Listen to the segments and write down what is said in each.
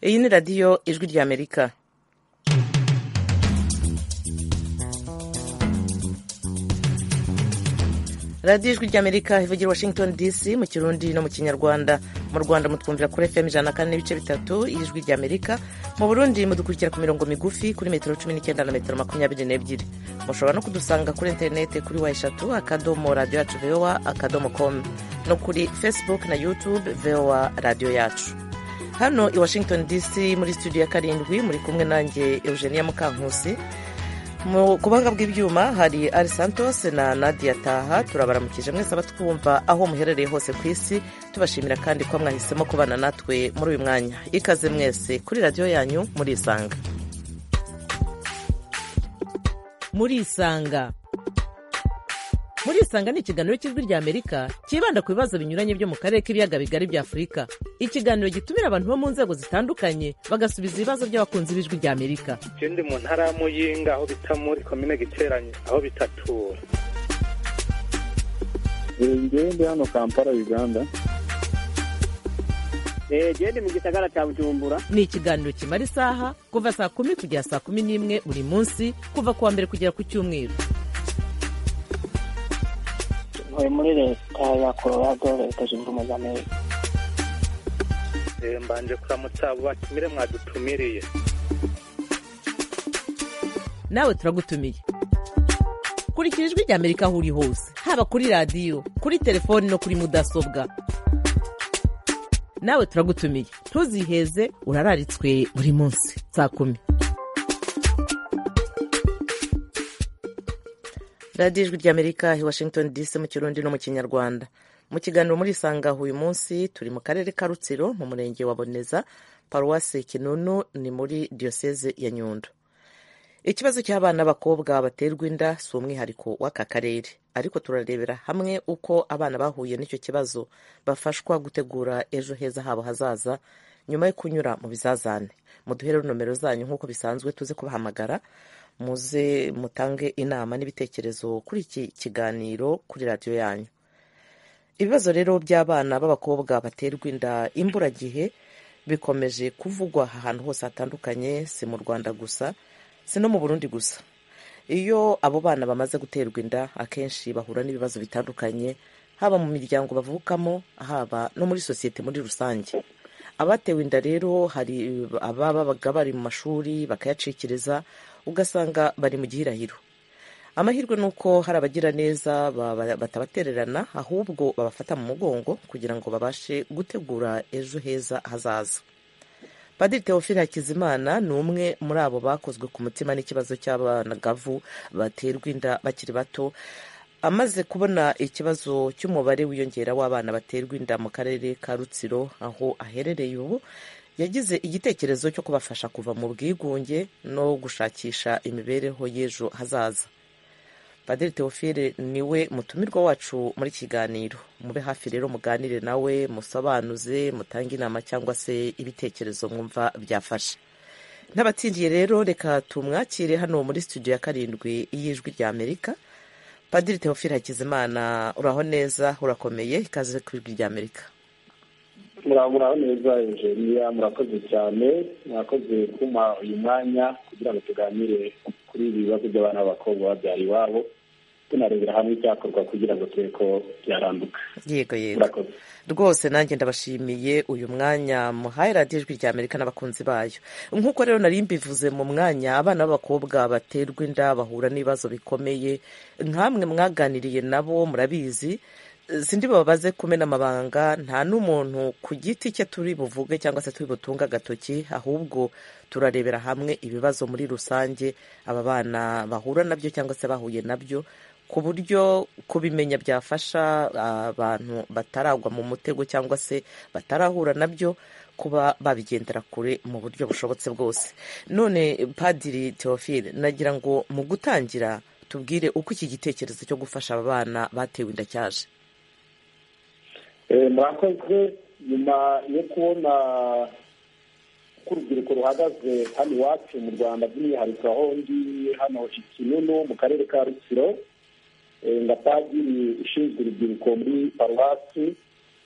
iyi ni radiyo ijwi ry'amerika radiyo ijwi ry'amerika ivugira washington dc mu kirundi no mu kinyarwanda mu rwanda mutwumvira kuri fm ijana na kane n'ibice bitatu ijwi ry'amerika mu burundi mudukurikira ku mirongo migufi kuri metero cumi n'icyenda na metero makumyabiri n'ebyiri mushobora no kudusanga kuri interinete kuri wa eshatu akadomo radiyo yacu vowa akadomo komu no kuri facebook na youtube vowa radiyo yacu hano i washington dc muri studio ya karindwi muri kumwe nanjye eugenia mukankusi mu kubanga bw'ibyuma hari ari santos na nadia taha turabaramukije mwese abatwumva aho muherereye hose ku isi tubashimira kandi ko mwahisemo kubana natwe muri uyu mwanya ikaze mwese kuri radiyo yanyu murisanga murisanga murisanga ni ikiganiro cy'ijwi ry'amerika cyibanda ku bibazo binyuranye byo mu karere k'ibiyaga bigari bya afurika ikiganiro gitumira abantu bo mu nzego zitandukanye bagasubiza ibibazo by'abakunzi b'ijwi ry'amerika ikindi mu ntara ya muyinga aho bita muri komine giteranye aho bitatura njyewe ndi hano kampala uganda genda mu gisagara cya bujumbura ni ikiganiro kimara isaha kuva saa kumi kugera saa kumi n'imwe buri munsi kuva ku wa mbere kugera ku cyumweru ntuye muri leta ya colorado leta zunze ubumwe za amerika mbanje kuramutsa abo batumire mwadutumiriye nawe turagutumiye kurikira ijwi ry'amerika aho uri hose haba kuri radiyo kuri telefoni no kuri mudasobwa nawe turagutumiye ntuziheze urararitswe buri munsi saa kumi radiyo ijwi ry'amerika i washington dc mu kirundi no mu kinyarwanda mu kiganiro murisanga uyu munsi turi mu karere ka rutsiro mu murenge wa boneza paruwasi kinunu ni muri diyoseze ya nyundo ikibazo cy'abana b'abakobwa baterwa inda si umwihariko w'aka karere ariko turarebera hamwe uko abana bahuye n'icyo kibazo bafashwa gutegura ejo heza habo hazaza nyuma yo kunyura mu bizazane muduhere nomero zanyu nk'uko bisanzwe tuze kubahamagara muze mutange inama n'ibitekerezo kuri iki kiganiro kuri radiyo yanyu ibibazo rero by'abana b'abakobwa baterwa inda imburagihe bikomeje kuvugwa ahantu hose hatandukanye si mu rwanda gusa si no mu burundi gusa iyo abo bana bamaze guterwa inda akenshi bahura n'ibibazo bitandukanye haba mu miryango bavukamo haba no muri sosiyete muri rusange abatewe inda rero hari ababaga bari mu mashuri bakayacikiriza ugasanga bari mu gihirahiro amahirwe ni uko hari abagira neza batabatererana ahubwo babafata mu mugongo kugira ngo babashe gutegura ejo heza hazaza padiri teofile hakizimana ni umwe muri abo bakozwe ku mutima n'ikibazo cy'abanagavu baterwa inda bakiri bato amaze kubona ikibazo cy'umubare wiyongera w'abana baterwa inda mu karere ka rutsiro aho aherereye ubu yagize igitekerezo cyo kubafasha kuva mu bwigunge no gushakisha imibereho y'ejo hazaza padiri teofile niwe mutumirwa wacu muri kiganiro mube hafi rero muganire nawe musobanuze mutange inama cyangwa se ibitekerezo mwumva byafashe n'abatsindiye rero reka tumwakire hano muri studio ya karindwi y'ijwi rya amerika padiri teofile hakizimana uraho neza urakomeye ikaze ku ijwi rya amerika muraho neza ingeniya murakoze cyane murakoze kuma uyu mwanya kugira ngo tuganire kuri ibi bibazo by'abana b'abakobwa babyara iwabo tunarebera hamwe icyakorwa kugira ngo turebe ko byaranduka yego yego rwose nanjye ndabashimiye uyu mwanya muhaye radiyo ijwi rya amerika n'abakunzi bayo nk'uko rero nari mbivuze mu mwanya abana b'abakobwa baterwa inda bahura n'ibibazo bikomeye nk'amwe mwaganiriye nabo murabizi sindi babaze kumena amabanga nta n'umuntu ku giti cye turi buvuge cyangwa se turi butunga agatoki ahubwo turarebera hamwe ibibazo muri rusange aba bana bahura nabyo cyangwa se bahuye nabyo ku buryo kubimenya byafasha abantu bataragwa mu mutego cyangwa se batarahura nabyo kuba babigendera kure mu buryo bushobotse bwose none padiri teofile nagira ngo mu gutangira tubwire uko iki gitekerezo cyo gufasha aba bana batewe inda cyaje murakoze nyuma yo kubona ko urubyiruko ruhagaze hano iwacu mu rwanda by'umwihariko aho ndi hano i kinunu mu karere ka rutsiro nga padiri ushinzwe urubyiruko muri paruwasi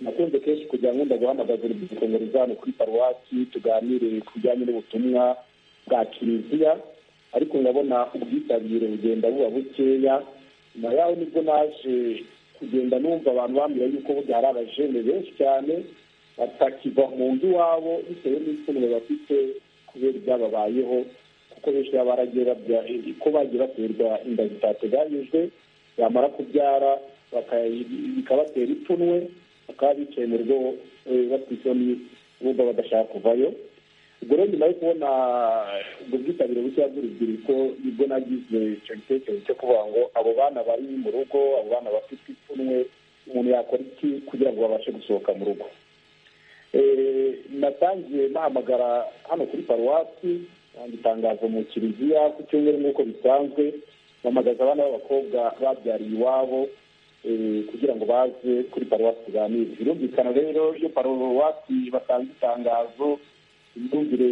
nakunze kenshi kugira ngo ndaguhamagaza urubyiruko ngo ruzane kuri paruwasi tuganire ku bijyanye n'ubutumwa bwa kiliziya ariko ndabona ubwitabire bugenda buba bukeya nyuma yaho nibwo naje kugenda numva abantu bambwira yuko burya hari abajene benshi cyane batakiva mu nzu iwabo bitewe n'ifunwe bafite kubera ibyababayeho kuko benshi baba baragiye babya ko bagiye baterwa inda zitateganyijwe bamara kubyara bikabatera ipfunwe bakaba bicaye mu rugo batwisoni bumva badashaka kuvayo ubwo rero nyuma yo kubona ubwo bwitabire bushya bw'urubyiruko nibwo nagize icyo gitekerezo cyo kuvuga ngo abo bana bari mu rugo abo bana bafite ipfunwe umuntu yakora iki kugira ngo babashe gusohoka mu rugo natangiye nahamagara hano kuri paruwasi nanga itangazo mu kiliziya ku cyumweru nk'uko bisanzwe mpamagaza abana b'abakobwa babyariye iwabo kugira ngo baze kuri paruwasi tuganire birumvikana rero iyo paruwasi batanze itangazo imyumvire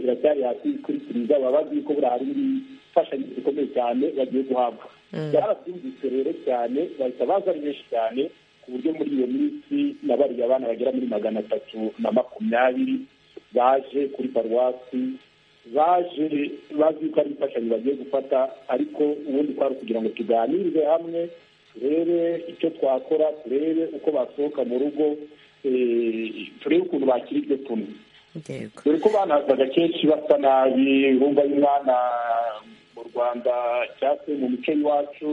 iracyari hasi kuri kiliziya baba bazi ko buriya hari imfashanyo zikomeye cyane bagiye guhabwa byarabyumvise rero cyane bahita baza ari benshi cyane ku buryo muri iyo minsi nabariye abana bagera muri magana atatu na makumyabiri baje kuri paruwasi baje bazi ko ari imfashanyo bagiye gufata ariko ubundi twari kugira ngo tuganirize hamwe turebe icyo twakora turebe uko basohoka mu rugo turebe ukuntu bakira iryo tuntu dore ko banazaga kenshi basa nabi bumva y'umwana mu rwanda cyangwa se mu mico y'iwacu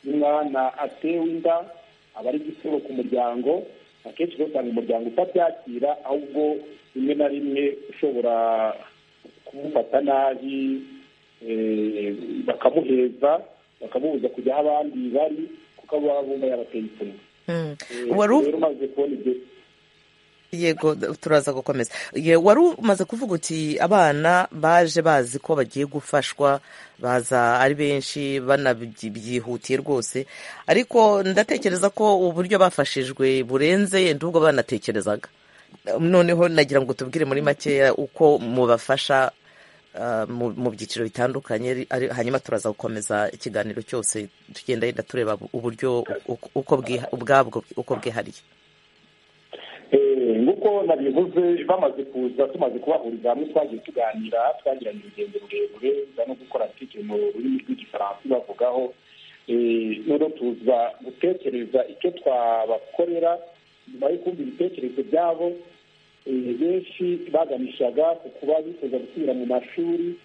y'umwana atewe inda aba ari igitego ku muryango akenshi usanga umuryango utabyakira ahubwo rimwe na rimwe ushobora kumufata nabi bakamuheza bakamubuza kujya aho abandi bari kuko abo baba bumva yabateye ipfunwe rero umaze kubona ibyo yego turaza gukomeza wari umaze kuvuga uti abana baje bazi ko bagiye gufashwa baza ari benshi banabyihutiye rwose ariko ndatekereza ko uburyo bafashijwe burenze yenda ubwo banatekerezaga noneho nagira ngo tubwire muri makeya uko mubafasha mu byiciro bitandukanye hanyuma turaza gukomeza ikiganiro cyose tugenda yenda tureba uburyo ubwabwo uko bwihariye nk'uko nabivuze bamaze kuza tumaze kubahuriza hamwe twagiye tuganira twagiranye urugendo rurerure no gukora tike mu rurimi rw'igifaransa bavugaho noneho tuza gutekereza icyo twabakorera nyuma yo kumva ibitekerezo byabo benshi baganishaga ku kuba bifuza gusubira mu mashuri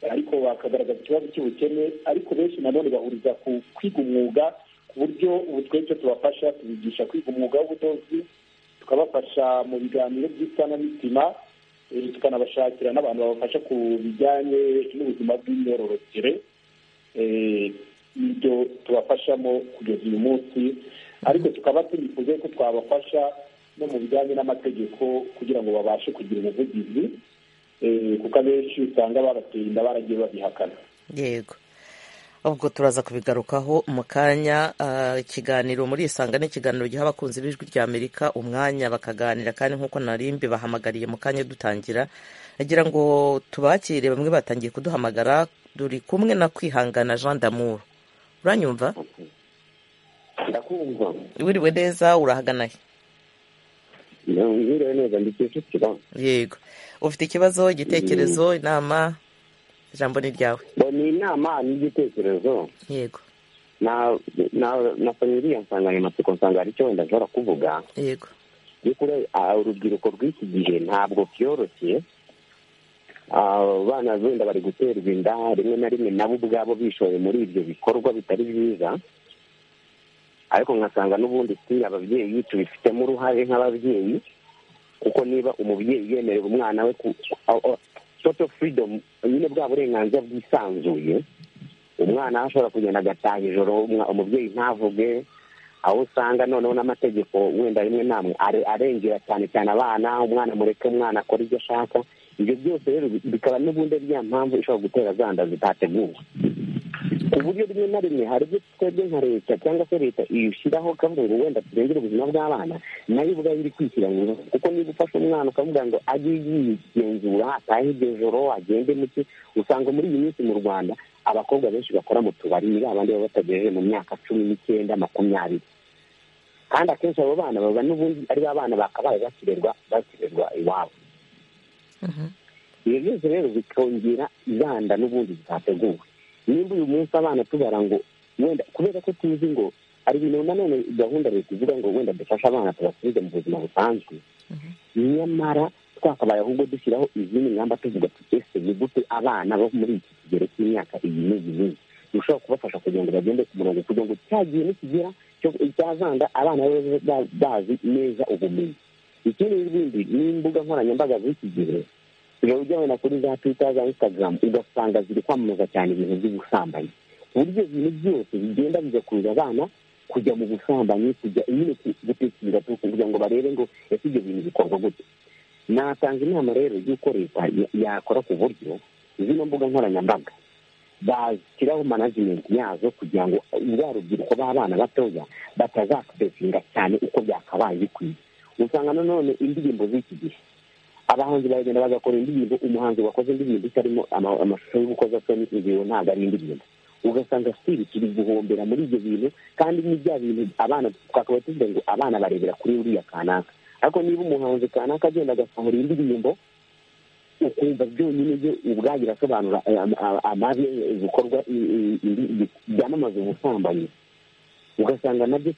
ariko bakagaragaza ikibazo cy'ubukene ariko benshi nanone bahuriza ku kwiga umwuga ku buryo ubu twebwe tubafasha tubigisha kwiga umwuga w'ubudozi tukabafasha mu biganiro by'isanamitima tukanabashakira n'abantu babafasha ku bijyanye n'ubuzima bw'imyororokere ibyo tubafashamo kugeza uyu munsi ariko tukaba tunifuza ko twabafasha no mu bijyanye n'amategeko kugira ngo babashe kugira ubuvugizi kuko abenshi usanga babateye inda baragiye babihakana yego ubwo turaza kubigarukaho mu kanya ikiganiro muri isanga ni ikiganiro giha abakunzi b'ijwi rya amerika umwanya bakaganira kandi nk'uko narimbi bahamagariye mu kanya dutangira nagira ngo tubakire bamwe batangiye kuduhamagara duri kumwe na kwihangana jean damour uranyumva wiriwe neza urahagana he yego ufite ikibazo igitekerezo inama ijambo ni ryawe ni inama n'igitekerezo yego na iriya nsanganyamatsiko nsanga hari icyo wenda nshobora kuvuga yego urubyiruko rw'iki gihe ntabwo byoroshye abana wenda bari guterwa inda rimwe na rimwe nabo ubwabo bishoye muri ibyo bikorwa bitari byiza ariko nkasanga n'ubundi si ababyeyi tubifitemo uruhare nk'ababyeyi kuko niba umubyeyi yemerera umwana we toto furidomu nyine bwa burenganzira bwisanzuye umwana ashobora kugenda agataha ijoro umubyeyi ntavuge aho usanga noneho n'amategeko wenda rimwe namwe arengera cyane cyane abana umwana mureke umwana akora ibyo ashaka ibyo byose rero bikaba n'ubundi ariya mpamvu ishobora gutera zanda zitateguwe ku buryo rimwe na rimwe hari ibyo twebwe nka leta cyangwa se leta ishyiraho ikavuga ngo wenda turengere ubuzima bw'abana nayo ubwayo iri kwishyiranyura kuko niba ufashe umwana ukavuga ngo ajye yigenzura atahe iryo joro agende muke usanga muri iyi minsi mu rwanda abakobwa benshi bakora mu tubari ni babandi baba batagejeje mu myaka cumi n'icyenda makumyabiri kandi akenshi abo bana baba n'ubundi ari ba bana bakabaye bakirerwa bakirerwa iwabo ibyo byose rero bikongera inganda n'ubundi zitateguwe nimba uyu munsi abana tubara ngo wenda kubera ko tuzi ngo hari ibintu nanone gahunda leta ivuga ngo wenda dufashe abana tubasubize mu buzima busanzwe nyamara twakabaye ahubwo dushyiraho izindi ngamba tuvuga tuti ese ni gute abana bo muri iki kigero cy'imyaka iyi n'iyi n'iyi dushobora kubafasha kugira ngo bagende ku murongo kugira ngo cya gihe nikigera cya zanga abana babe bazi neza ubumenyi ikindi n'ibindi n'imbuga nkoranyambaga z'iki gihe uba ujya wenda kuri za twita za insitagaramu ugasanga ziri kwamamaza cyane ibintu by'ubusambanyi ku buryo ibintu byose bigenda bigakurura abana kujya mu busambanyi kujya nyine gutekereza kugira ngo barebe ngo ese ibyo bintu bikorwa gute natanga inama rero y'uko leta yakora ku buryo zino mbuga nkoranyambaga bashyiraho manajimenti yazo kugira ngo ba rubyiruko b'abana batoya batazakopesinga cyane uko byakabaye bikwiye usanga nanone indirimbo z'iki gihe abahanzi baragenda bagakora indirimbo umuhanzi wakoze indirimbo itarimo amashusho y'urukozasoni ingingo ntabwo ari indirimbo ugasanga sitiri turi guhombera muri ibyo bintu kandi ni bya bintu abana twakaba tuvuga ngo abana barebera kuri uriya kanaka ariko niba umuhanzi kanaka agenda agasohora indirimbo ukumva byonyine byo ubwayo irasobanura amabi ibikorwa byamamaza ubusambanyi ugasanga nabyo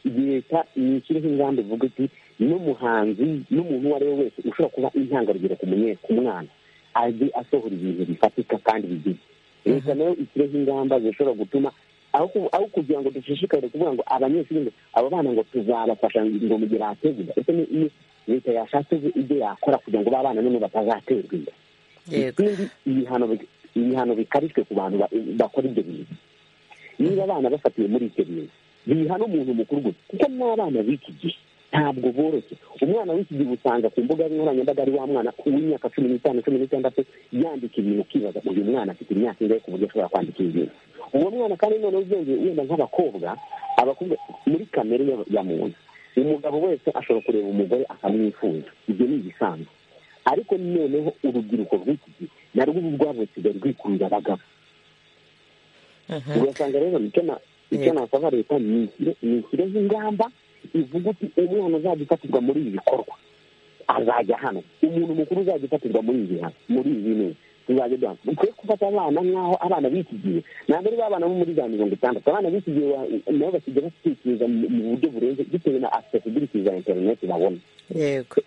leta nishyireho ingamba ivuga iti n'umuhanzi n'umuntu uwo ari we wese ushobora kuba intangarugero ku mwana ajye asohora ibintu bifatika kandi bigize leta nayo ishyireho ingamba zishobora gutuma aho kugira ngo dushishikare kuvuga ngo abanyeshuri ngo abo bana ngo tuzabafasha ngo mu gihe bategura ese ni leta yashatse ibyo yakora kugira ngo ba bana none batazaterwa inda ikindi ibihano bikarishwe ku bantu bakora ibyo bintu niba abana bafatiwe muri ibyo bintu bihana umuntu mukuru gusa kuko n'abana b'iki gihe ntabwo boroshye umwana w'iki gihe usanga ku mbuga nkoranyambaga ari wa mwana w'imyaka cumi n'itanu cumi n'itandatu yandika ibintu ukibaza uyu mwana afite imyaka ingahe ku buryo ashobora kwandika ibintu uwo mwana kandi noneho uzongeye wenda nk'abakobwa abakobwa muri kamere ya muntu umugabo wese ashobora kureba umugore akamwifuza ibyo ni ibisanzwe ariko noneho urubyiruko rw'iki gihe narwo ubu rwabusigaye rwikurura abagabo ugasanga rero icyo nasaba leta ni ishyireho ingamba ivuga uti umwana uzajya ufatirwa muri ibi bikorwa azajya hano umuntu mukuru uzajya ufatirwa muri ibi muri ibi bintu tuzajya duhana dukwiye gufata abana nk'aho abana b'iki gihe ntabwo ari abana bo muri za mirongo itandatu abana b'iki gihe nabo basigaye batekereza mu buryo burenze bitewe na accessibility za interineti babona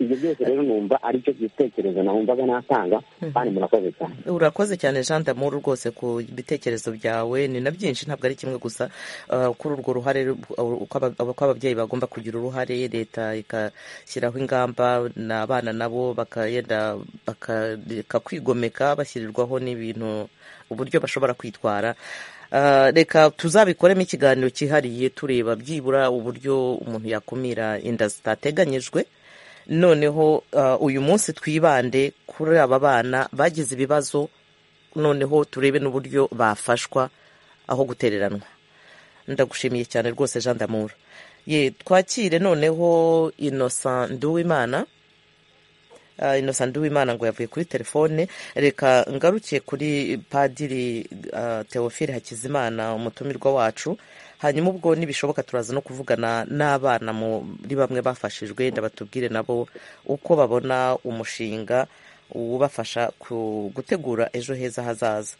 ibyo byose rero numva ari cyo gitekerezo nahumvaga natanga kandi murakoze cyane urakoze cyane jean d'amour rwose ku bitekerezo byawe ni na byinshi ntabwo ari kimwe gusa kuri urwo ruhare uko ababyeyi bagomba kugira uruhare leta igashyiraho ingamba n'abana nabo bakagenda bakareka kwigomeka bashyirirwaho n'ibintu uburyo bashobora kwitwara reka tuzabikoremo ikiganiro cyihariye tureba byibura uburyo umuntu yakumira inda zitateganyijwe noneho uyu munsi twibande kuri aba bana bagize ibibazo noneho turebe n'uburyo bafashwa aho gutereranwa ndagushimiye cyane rwose jean d'amour ye twakire noneho inosa nduwimana inosa nduwimana ngo yavuye kuri telefone reka ngarukiye kuri padiri teofile hakizimana umutumirwa wacu hanyuma ubwo nibishoboka turaza no kuvugana n'abana muri bamwe bafashijwe ndabatubwire nabo uko babona umushinga ubafasha gutegura ejo heza hazaza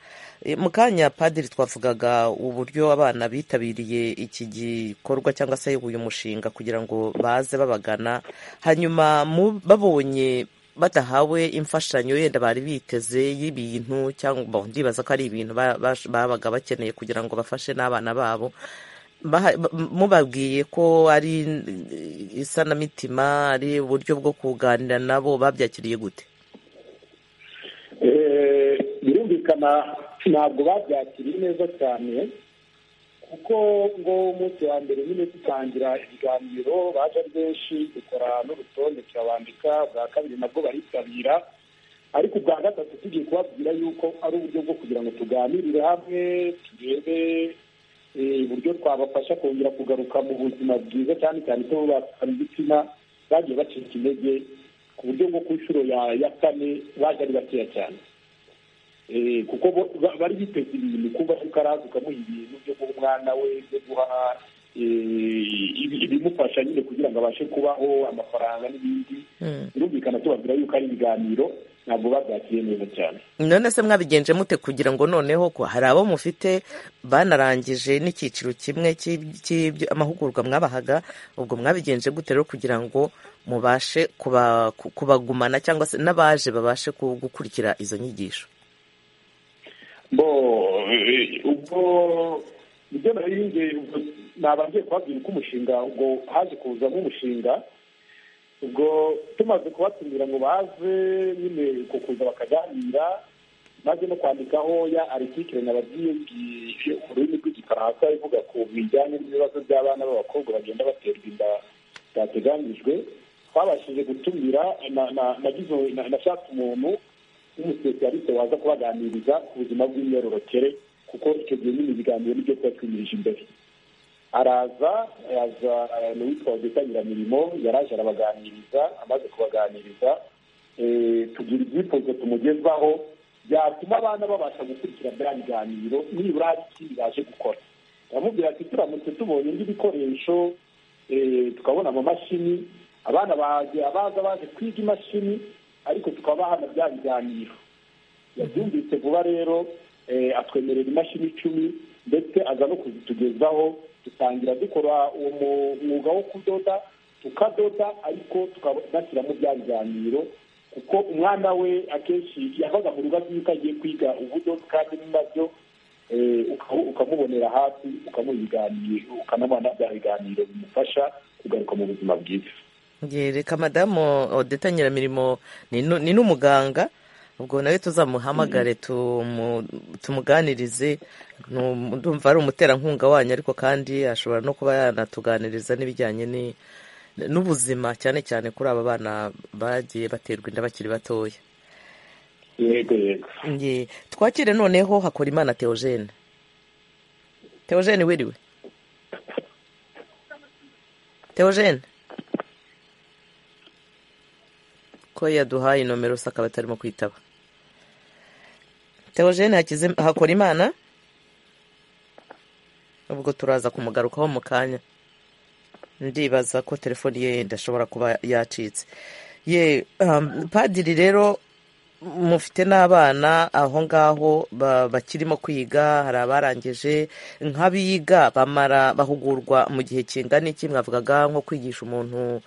mu kanya padiri twavugaga uburyo abana bitabiriye iki gikorwa cyangwa se uyu mushinga kugira ngo baze babagana hanyuma babonye badahawe imfashanyo yenda bari biteze y'ibintu cyangwa ndibaza ko ari ibintu babaga bakeneye kugira ngo bafashe n'abana babo mubabwiye ko ari isanamitima ari uburyo bwo kuganira nabo babyakiriye gute birumvikana ntabwo babyakiriye neza cyane kuko ngo umunsi wa mbere nyine dutangira ibiganiro baje ari benshi dukora n'urutonde turabandika bwa kabiri nabwo baritabira ariko ubwa gatatu tugiye kubabwira yuko ari uburyo bwo kugira ngo tuganirire hamwe turebe uburyo twabafasha kongera kugaruka mu buzima bwiza cyane cyane ko batwara ibitsina bagiye bacika intege ku buryo bwo ku nshuro ya kane baje ari bakeya cyane kuko bari biteze ibintu kuba ukaraza ukamuha ibintu byo guha umwana we byo guha ibimufasha nyine kugira ngo abashe kubaho amafaranga n'ibindi birumvikana tubabwira yuko ari ibiganiro ntabwo babyakiriye neza cyane none se mwabigenje mute kugira ngo noneho ko hari abo mufite banarangije n'icyiciro kimwe cy'amahugurwa mwabahaga ubwo mwabigenje gute rero kugira ngo mubashe kuba- ku- kubagumana cyangwa se n'abaje babashe ku- gukurikira izo nyigisho bo eh, ubwo ibyo naririmbye nabanje kubabwira uko umushinga ubwo haje kuzamo umushinga ubwo tumaze kubatumira ngo baze nyine uko kuza bakaganira maze no kwandikaho ya artikire nabagiye mu rurimi rw'igifaransa ivuga ku bijyanye n'ibibazo by'abana b'abakobwa bagenda baterwa inda byateganijwe twabashije gutumira na- na- nagize- na- nashatse umuntu n'umusesiyaliste waza kubaganiriza ku buzima bw'imyororokere kuko icyo gihe nyine ibiganiro nibyo tuba twimirije imbere araza araza eh, ni uwitwa Nyiramirimo yaraje arabaganiriza amaze kubaganiriza eh, tugira ibyifuzo tumugezwaho byatuma abana babasha gukurikira bya biganiro nibura hari ikindi baje gukora aramubwira ati turamutse tubonye n'ibikoresho eh, tukabona amamashini abana baje abaza baje kwiga imashini ariko tukaba hano bya biganiro yabyumvise vuba rero eh, atwemerera imashini icumi ndetse aza no kuzitugezaho dutangira dukora uwo mu- mwuga wo kudoda tukadoda ariko tukanashyiramo bya biganiro kuko umwana we akenshi yavaga mu rugo azi yuko agiye kwiga ubudodo kandi nabyo eh, uka- ukamubonera hafi ukamubiganira ukanabona bya biganiro bimufasha kugaruka mu buzima bwiza Nge, reka madamu odeta nyiramirimo ni nu- ni n'umuganga ubwo nawe tuzamuhamagare tumu- tumuganirize Ni um- ndumva ari umuterankunga wanyu ariko kandi ashobora no kuba yanatuganiriza n'ibijyanye ni- n'ubuzima cyane cyane kuri aba bana bagiye baterwa inda bakiri batoya yego yego Nge, twakire noneho hakora imana teogene teogene wiriwe teogene ko yaduhaye nomero se akaba atarimo kwitaba teogene hakize hakora imana ubwo turaza kumugarukaho mu kanya ndibaza ko telefoni ye idashobora kuba yacitse ye um, padiri rero mufite n'abana aho ngaho ba- bakirimo kwiga hari abarangije nk'abiga bamara bahugurwa mu gihe kingana iki mwavugaga nko kwigisha umuntu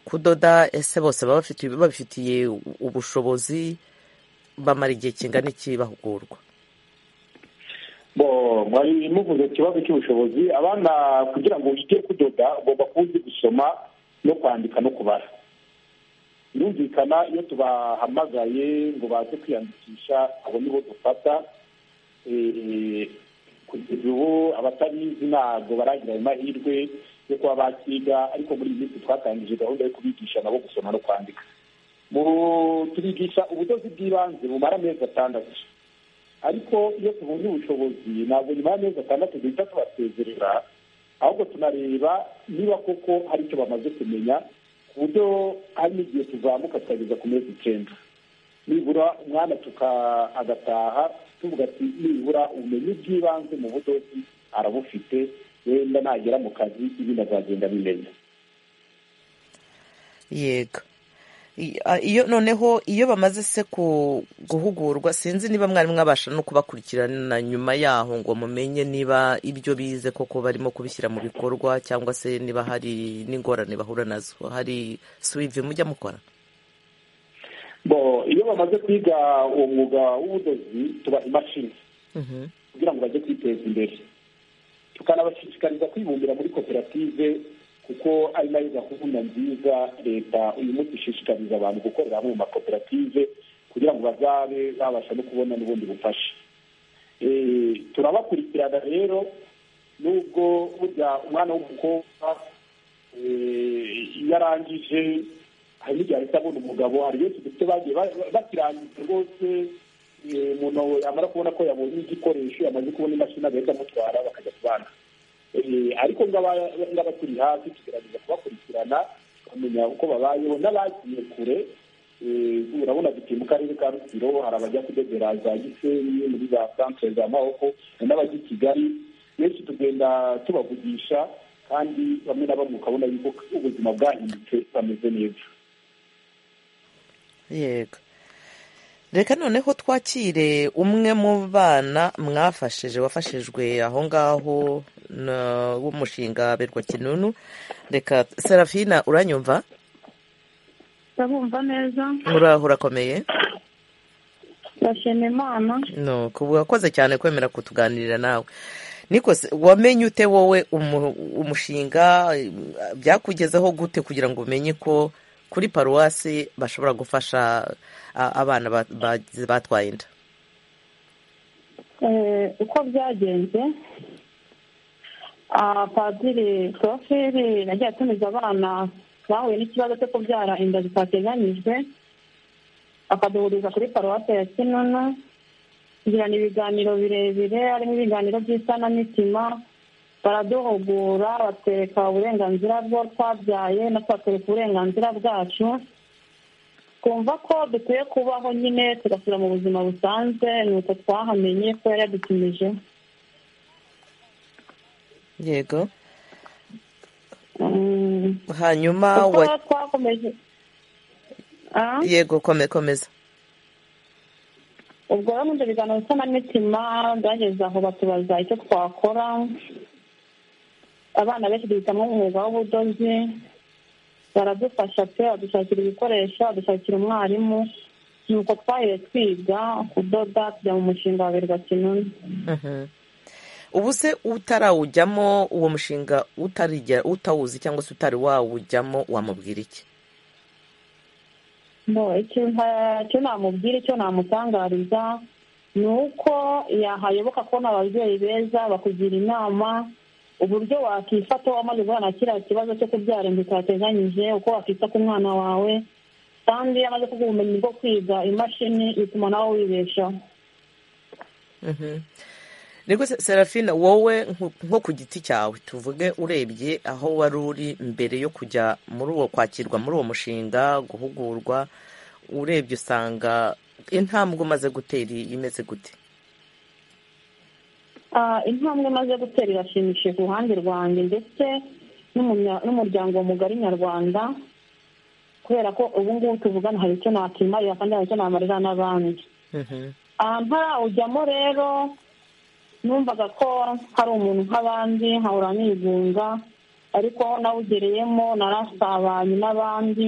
kudoda ese bose baba bafite- babifitiye ubushobozi bamara igihe kingana iki bahugurwa bo mwari muvuze ku kibazo cy'ubushobozi abana kugira ngo wige kudoda ugomba kuba uzi gusoma no kwandika no kubara birumvikana iyo tubahamagaye ngo baze kwiyandikisha abo nibo dufata Eh, kugeza ubu abatabizi ntabwo baragira ayo mahirwe yo kuba bakiga ariko muri iyi minsi twatangije gahunda yo kubigisha nabo gusoma no kwandika Mu- tubigisha ubudozi bw'ibanze bumara amezi atandatu ariko iyo tubonye ubushobozi ntabwo nyuma y'amezi atandatu duhita tubasezerera ahubwo tunareba niba koko hari icyo bamaze kumenya ku buryo hari n'igihe tuzamuka tukageza ku mezi icyenda nibura umwana tuka agataha tuvuga ati nibura ubumenyi bw'ibanze mu budozi arabufite wenda nagera mu kazi ibindi azagenda bimenya yego I- a- iyo noneho iyo bamaze se ku- guhugurwa sinzi niba mwari mwabasha no kubakurikirana nyuma yaho ngo mumenye niba ibyo bize koko barimo kubishyira mu bikorwa cyangwa se niba hari n'ingorane bahura nazo hari suwivi mujya mukora bo iyo bamaze kwiga uwo mwuga w'ubudozi tubaha imashini Mhm. kugira ngo bajye kwiteza imbere tukanabashishikariza kwibumbira muri koperative kuko ari nayo gahunda nziza leta uyu munsi ishishikariza abantu gukorera hamwe mu makoperative kugira ngo bazabe babasha no kubona n'ubundi bufasha Eh, turabakurikirana rero nubwo burya umwana w'umukobwa eh, iyo arangije hari n'igihe ahita abona umugabo hari benshi dufite bagiye ba- ba- bakirangiza rwose eh, umuntu yamara kubona ko yabonye igikoresho yamaze kubona imashini agahita amutwara bakajya kubana Eh, ariko ngaba- ngaba turi hafi tugerageza kubakurikirana bamenya uko babayeho n'abagiye kure eh, urabona duti mu karere ka rutsiro hari abajya kudodera za gisenyi muri za santere za mahoko hari n'abajya i kigali benshi tugenda tubavugisha kandi bamwe na bamwe ukabona yuko ubuzima bwahindutse bameze neza yego reka noneho twakire umwe mu bana mwafashije wafashijwe aho ngaho na- w'umushinga berwa kinunu reka serafina uranyumva ndabumva neza muraho urakomeye ndashima imana no kuba wakoze cyane kwemera kutuganirira nawe nikose wamenye ute wowe umu- umushinga eh, byakugezeho gute kugira ngo umenye ko kuri paruwasi bashobora gufasha a- abana ba- ba- batwaye inda Eh, uko byagenze ah, padiri poroferi yagiye atumiza abana bahuye n'ikibazo cyo kubyara inda zitateganyijwe akaduhuriza kuri paruwasi ya kinunu tugirana ibiganiro birebire harimo ibiganiro by'isanamitima baraduhugura batwereka uburenganzira bwo twabyaye na twatwereka uburenganzira bwacu twumva ko dukwiye kubaho nyine tugasubira mu buzima busanzwe ni uko twahamenye ko yari yadutumije yego Mm, hanyuma uko wa twakomeje Ah? yego kome komeza ubwo rero muri ibyo biganiro nsanamitima byageze aho batubaza icyo twakora abana benshi duhitamo umwuga w'ubudozi baradufasha pe badushakira ibikoresho badushakira umwarimu nuko twahiriye twiga kudoda tujya mu mushinga wa berwa kinuni Mhm. ubu se utarawujyamo uwo mushinga utarigera utawuzi cyangwa se utari wawujyamo wamubwira iki No, icyo nta- icyo namubwira icyo namutangariza ni uko yahayoboka kubona ababyeyi beza bakugira inama uburyo wakifata wamaze guhura na kiriya kibazo cyo kubyara inda utateganyije uko wakita ku mwana wawe kandi iyo amaze kuguha ubumenyi bwo kwiga imashini bituma nawe wibeshaho Mhm. Niko se- Serafina wowe nko- nko ku giti cyawe tuvuge urebye aho wari uri mbere yo kujya muri uwo kwakirwa muri uwo mushinga guhugurwa urebye usanga intambwe umaze gutera imeze gute Ah, intambwe maze gutera irashimishije ku ruhande rwanjye ndetse n'umunya- n'umuryango mugari nyarwanda kubera ko ubu ngubu tuvugana hari icyo nakimarira kandi hari icyo namarira n'abandi Mhm. Ah, ntarawujyamo rero numvaga ko hari umuntu nk'abandi nkahora nigunga ariko nawugereyemo narasabanye n'abandi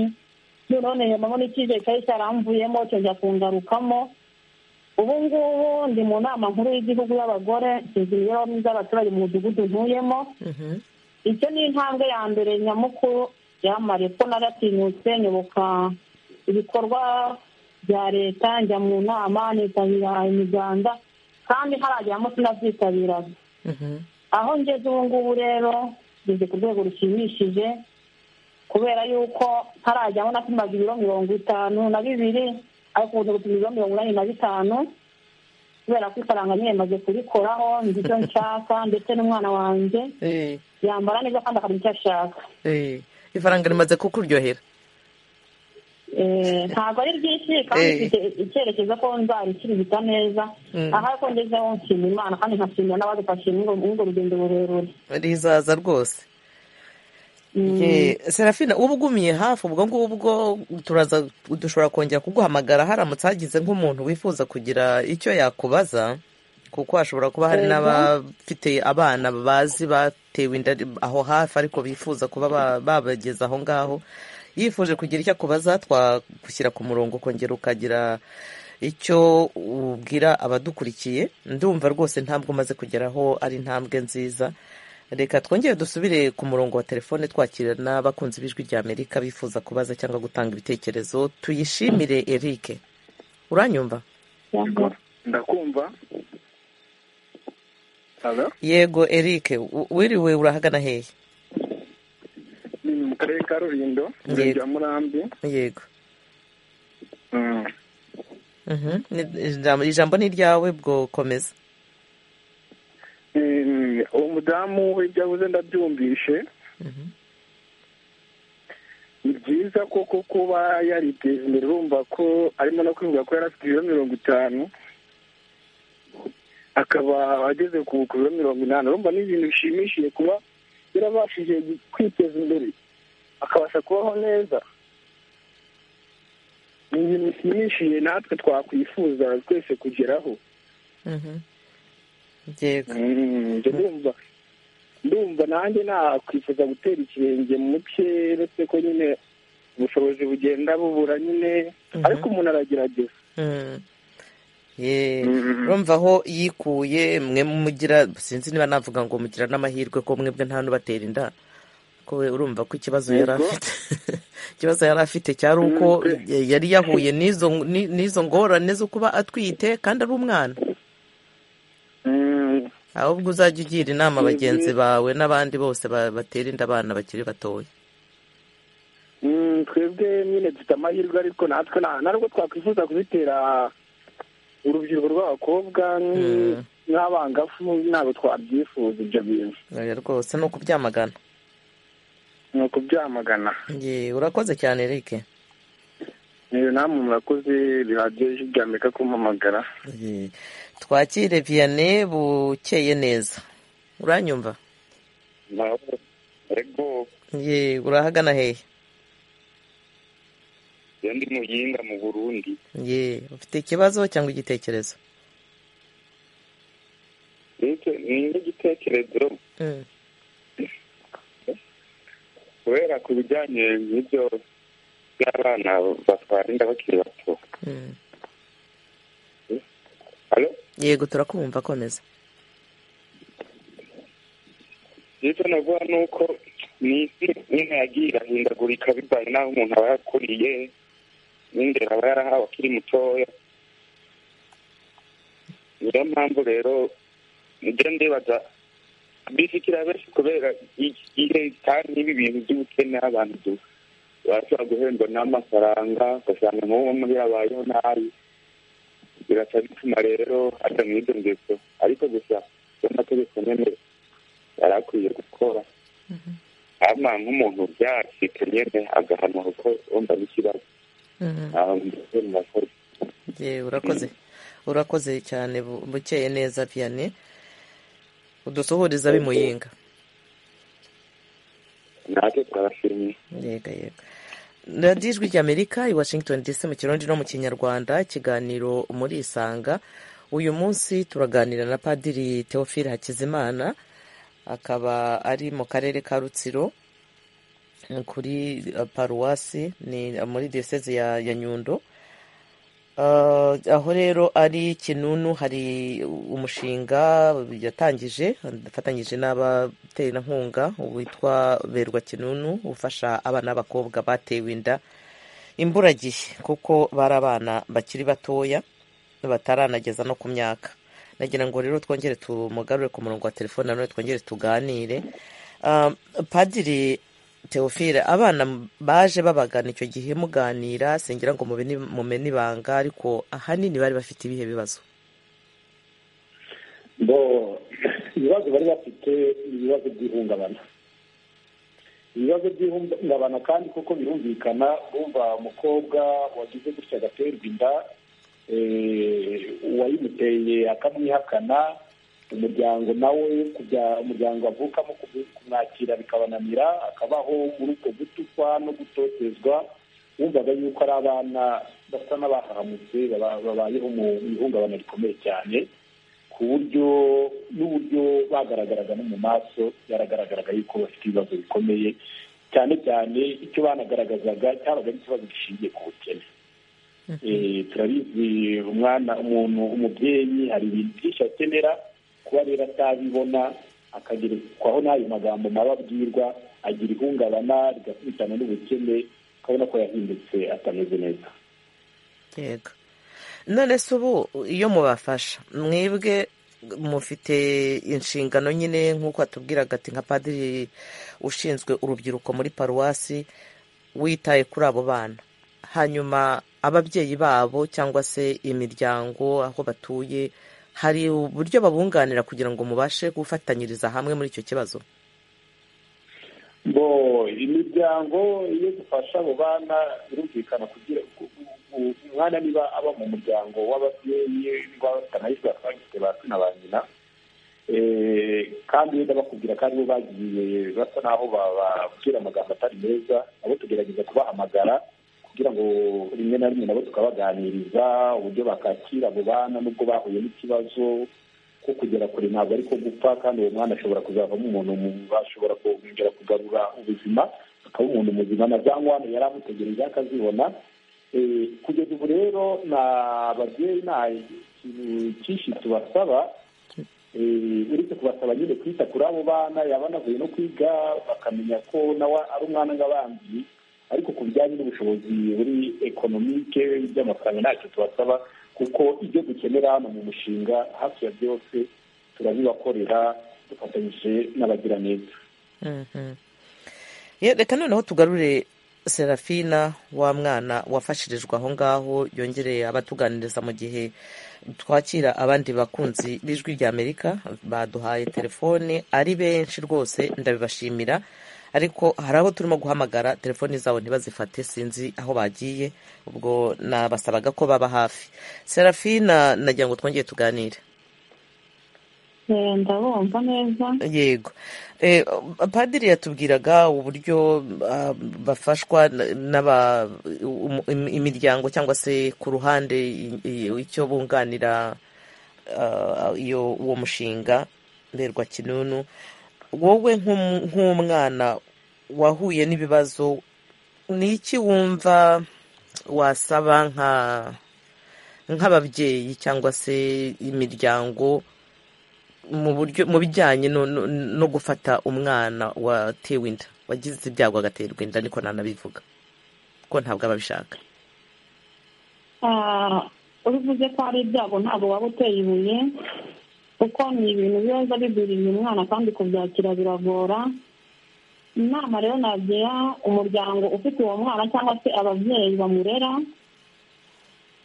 noneho niyemamo n'icyizere cyari cyaramvuyemo cyongera kungarukamo ubu ngubu ndi mu nama nkuru y'igihugu y'abagore nshinzwe imibereho myiza y'abaturage mu mudugudu ntuyemo Mhm. icyo ni intambwe ya mbere nyamukuru yamariye ko naratinyutse nyoboka ibikorwa bya leta njya mu nama nitabira imiganda kandi harageramo sinabyitabiraga Mhm. aho ngeze ubu ngubu rero ngeze ku rwego rushimishije kubera yuko ntarajyaho napimaga ibiro mirongo itanu na bibiri ariko ubu gupima ibiro mirongo inani na bitanu kubera ko ifaranga nyine maze kurikoraho nzi icyo nshaka ndetse n'umwana wanjye Eh, yambara neza kandi akamenya icyo ashaka eh. ifaranga rimaze kukuryohera Eh, ntabwo ari ryinshi kandi Eh. mfite icyerekezo ko nzarikirigita neza Mm. aha ko ngezeho nshima imana kandi nkashimira n'abadufashije muri urwo- muri urwo rugendo rurerure rizaza rwose Mm. Eh, serafina uba ugumye hafi ubwo ngubwo turaza dushobora kongera kuguhamagara haramutse hagize nk'umuntu wifuza kugira icyo yakubaza kuko hashobora kuba hari Yego. n'abafite abana bazi batewe inda aho hafi ariko bifuza kuba ba- babageza aho ngaho yifuje kugira icyo akubaza twagushyira ku murongo ukongera ukagira icyo ubwira abadukurikiye ndumva rwose intambwe umaze kugeraho ari intambwe nziza reka twongere dusubire ku murongo wa telefone twakira n'abakunzi b'ijwi rya amerika bifuza kubaza cyangwa gutanga ibitekerezo tuyishimire eric uranyumva Yego. ndakumva halo yego eric u- wiriwe urahagana hehe ni mu karere ka rulindo Yego. rya murambi yego Mm. Mhm. Ni- ijambo- ijambo ni iryawe bwo komeza Eh, uwo mudamu ibyo avuze ndabyumvishe Mhm. ni byiza koko kuba yariteje imbere urumva ko arimo no kwivuga ko yari afite ibiro mirongo itanu akaba ageze ku ku biro mirongo inani urumva ni ibintu bishimishije kuba yarabashije kwiteza imbere akabasha kubaho neza ni ibintu bishimishije natwe twakwifuza twese kugeraho yego njye ndumva ndumva nanjye nakwifuza gutera ikirenge mu bye uretse ko nyine ubushobozi bugenda bubura nyine ariko umuntu aragerageza Mm. Ye, urumva aho yikuye mwe mugira sinzi niba navuga ngo mugira n'amahirwe ko mwebwe nta n'ubatera inda ko we urumva ko ikibazo yari Yego. afite ikibazo yari afite cyari uko ya- yari yahuye n'izo ni- n'izo ngorane zo kuba atwite kandi ari umwana Mm, ahubwo uzajya ugira inama Mhm. bagenzi bawe n'abandi bose ba- batera inda abana bakiri batoya mm, twebwe nyine dufite amahirwe ariko natwe nta ntabwo twakwifuza kuzitera urubyiruko rw'abakobwa n- Mm. n'abangafu ntabwo twabyifuza ibyo bintu Oya rwose ni ukubyamagana ni ukubyamagana Ye, urakoze cyane Eric rero namwe murakoze bihagije ijwi rya amerika kumpamagara Ye. twakire vianney bukeye neza uranyumva nawe ego ye urahagana hehe iyo ndi muhinga mu burundi ye ufite ikibazo cyangwa igitekerezo ndetse ni n'igitekerezo Mm, kubera ku bijyanye n'ibyo by'abana batwara inda bakiri bato mm. Alo? yego turakumva komeza icyo navuga ni uko ni isi nyine yagiye irahindagurika bivanye n'aho umuntu aba yakuriye n'indero aba yarahawe akiri mutoya niyo mpamvu rero njya ndibaza bifikira benshi kubera igihe kandi n'ibi bintu by'ubukene abantu du- bashobora guhendwa n'amafaranga ugasanga nk'uwo muri yabayeho nabi biraca bituma rero ajya mu ibyo ngeso ariko gusa amategeko nyine yari akwiye gukora ama nk'umuntu byacika nyine agahanwa kuko wumva n'ikibazo Mm, ntaho mbese mu bakozi ye urakoze urakoze cyane bu- bukeye neza vianney udusuhuriza bimuyinga natwe turabashimiye yega yega radiyo ijwi ry'amerika i washington dc mu kirundi no mu kinyarwanda ikiganiro muri isanga uyu munsi turaganira na padiri teofile hakizimana akaba ari mu karere ka rutsiro eh, kuri eh, paruwasi ni muri diyoseze ya, ya nyundo Ah, aho rero ari kinunu hari umushinga yatangije afatanyije n'abaterankunga witwa berwa kinunu ufasha abana b'abakobwa batewe inda imburagihe kuko bari abana bakiri batoya bataranageza no ku myaka nagira ngo rero twongere tumugarure ku murongo wa telefone nanone twongere tuganire Ah, padiri teofile abana baje babagana icyo gihe muganira singira ngo mubene- mumene ibanga ariko ahanini bari bafite ibihe bibazo bo ibibazo bari bafite ni ibibazo by'ihungabana ibibazo by'ihungabana kandi kuko birumvikana bumva umukobwa wagize gutya agaterwa inda eh, uwayimuteye akamwihakana umuryango nawe kujya umuryango avukamo kubu- kumwakira bikabananira akabaho muri ubwo gutukwa no gutotezwa wumvaga yuko ari abana basa n'abahahamutse baba- babayeho mu ihungabana rikomeye cyane ku buryo n'uburyo bagaragaraga no mu maso byaragaragaraga yuko bafite ibibazo bikomeye cyane cyane icyo banagaragazaga cyabaga ari ikibazo gishingiye ku bukene Eh, turabizi umwana umuntu umubyeyi hari ibintu byinshi akenera kuba rero atabibona akagerekwaho n'ayo magambo mabi abwirwa agira ihungabana rigakubitana n'ubukene ukabona ko yahindutse atameze neza yego none se ubu iyo mubafasha mwebwe mufite inshingano nyine nk'uko atubwiraga ati nka padiri ushinzwe urubyiruko muri paruwasi witaye kuri abo bana hanyuma ababyeyi babo cyangwa se imiryango aho batuye hari uburyo babunganira kugira ngo mubashe gufatanyiriza hamwe muri icyo kibazo bo imiryango iyo dufasha abo bana birumvikana kugira ku- ku- umwana niba aba mu muryango w'ababyeyi niba batanayishwe ba se ba nyina kandi wenda bakubwira kandi bo bagiye basa n'aho bababwira amagambo atari meza nabo tugerageza kubahamagara kugira ngo rimwe na rimwe nabo tukabaganiriza uburyo bakakira abo bana n'ubwo bahuye n'ikibazo ko kugera kure ntabwo ari ko gupfa kandi uwo mwana ashobora kuzavamo umuntu bashobora kongera kugarura ubuzima akaba umuntu muzima na za nkwane yari amutegereje akazibona kugeza ubu rero na babyeyi nta kintu cyinshi tubasaba uretse kubasaba nyine kwita kuri abo bana yaba anavuye no kwiga bakamenya ko nawe ari umwana nk'abandi ariko ku bijyanye n'ubushobozi buri ekonomike by'amafaranga ntacyo tubasaba kuko ibyo dukenera hano mu mushinga hafi ya byose turabibakorera dufatanyije n'abagiraneza reka noneho tugarure serafina wa mwana wafashirijwe aho ngaho yongereye abatuganiriza mu gihe twakira abandi bakunzi b'ijwi rya amerika baduhaye telefone ari benshi rwose ndabibashimira ariko hari abo turimo guhamagara telefoni zabo ntibazifate sinzi aho bagiye ubwo nabasabaga ko baba hafi serafina nagira ngo twongere tuganire ndabumva neza yego padiri yatubwiraga uburyo bafashwa imiryango cyangwa se ku ruhande icyo bunganira iyo uwo mushinga mberwa kinunu wowe nk'umwana wahuye n'ibibazo ni iki wumva wasaba nk'ababyeyi cyangwa se imiryango mu buryo mu bijyanye no gufata umwana watewe inda wagize ibyago agaterwa inda niko nanabivuga ko ntabwo aba abishaka ubivuze ko ari ibyago ntabwo waba uteye ibuye kuko ni ibintu biba bigwiriye umwana kandi kubyakira biragora inama rero nagira umuryango ufite uwo mwana cyangwa se ababyeyi bamurera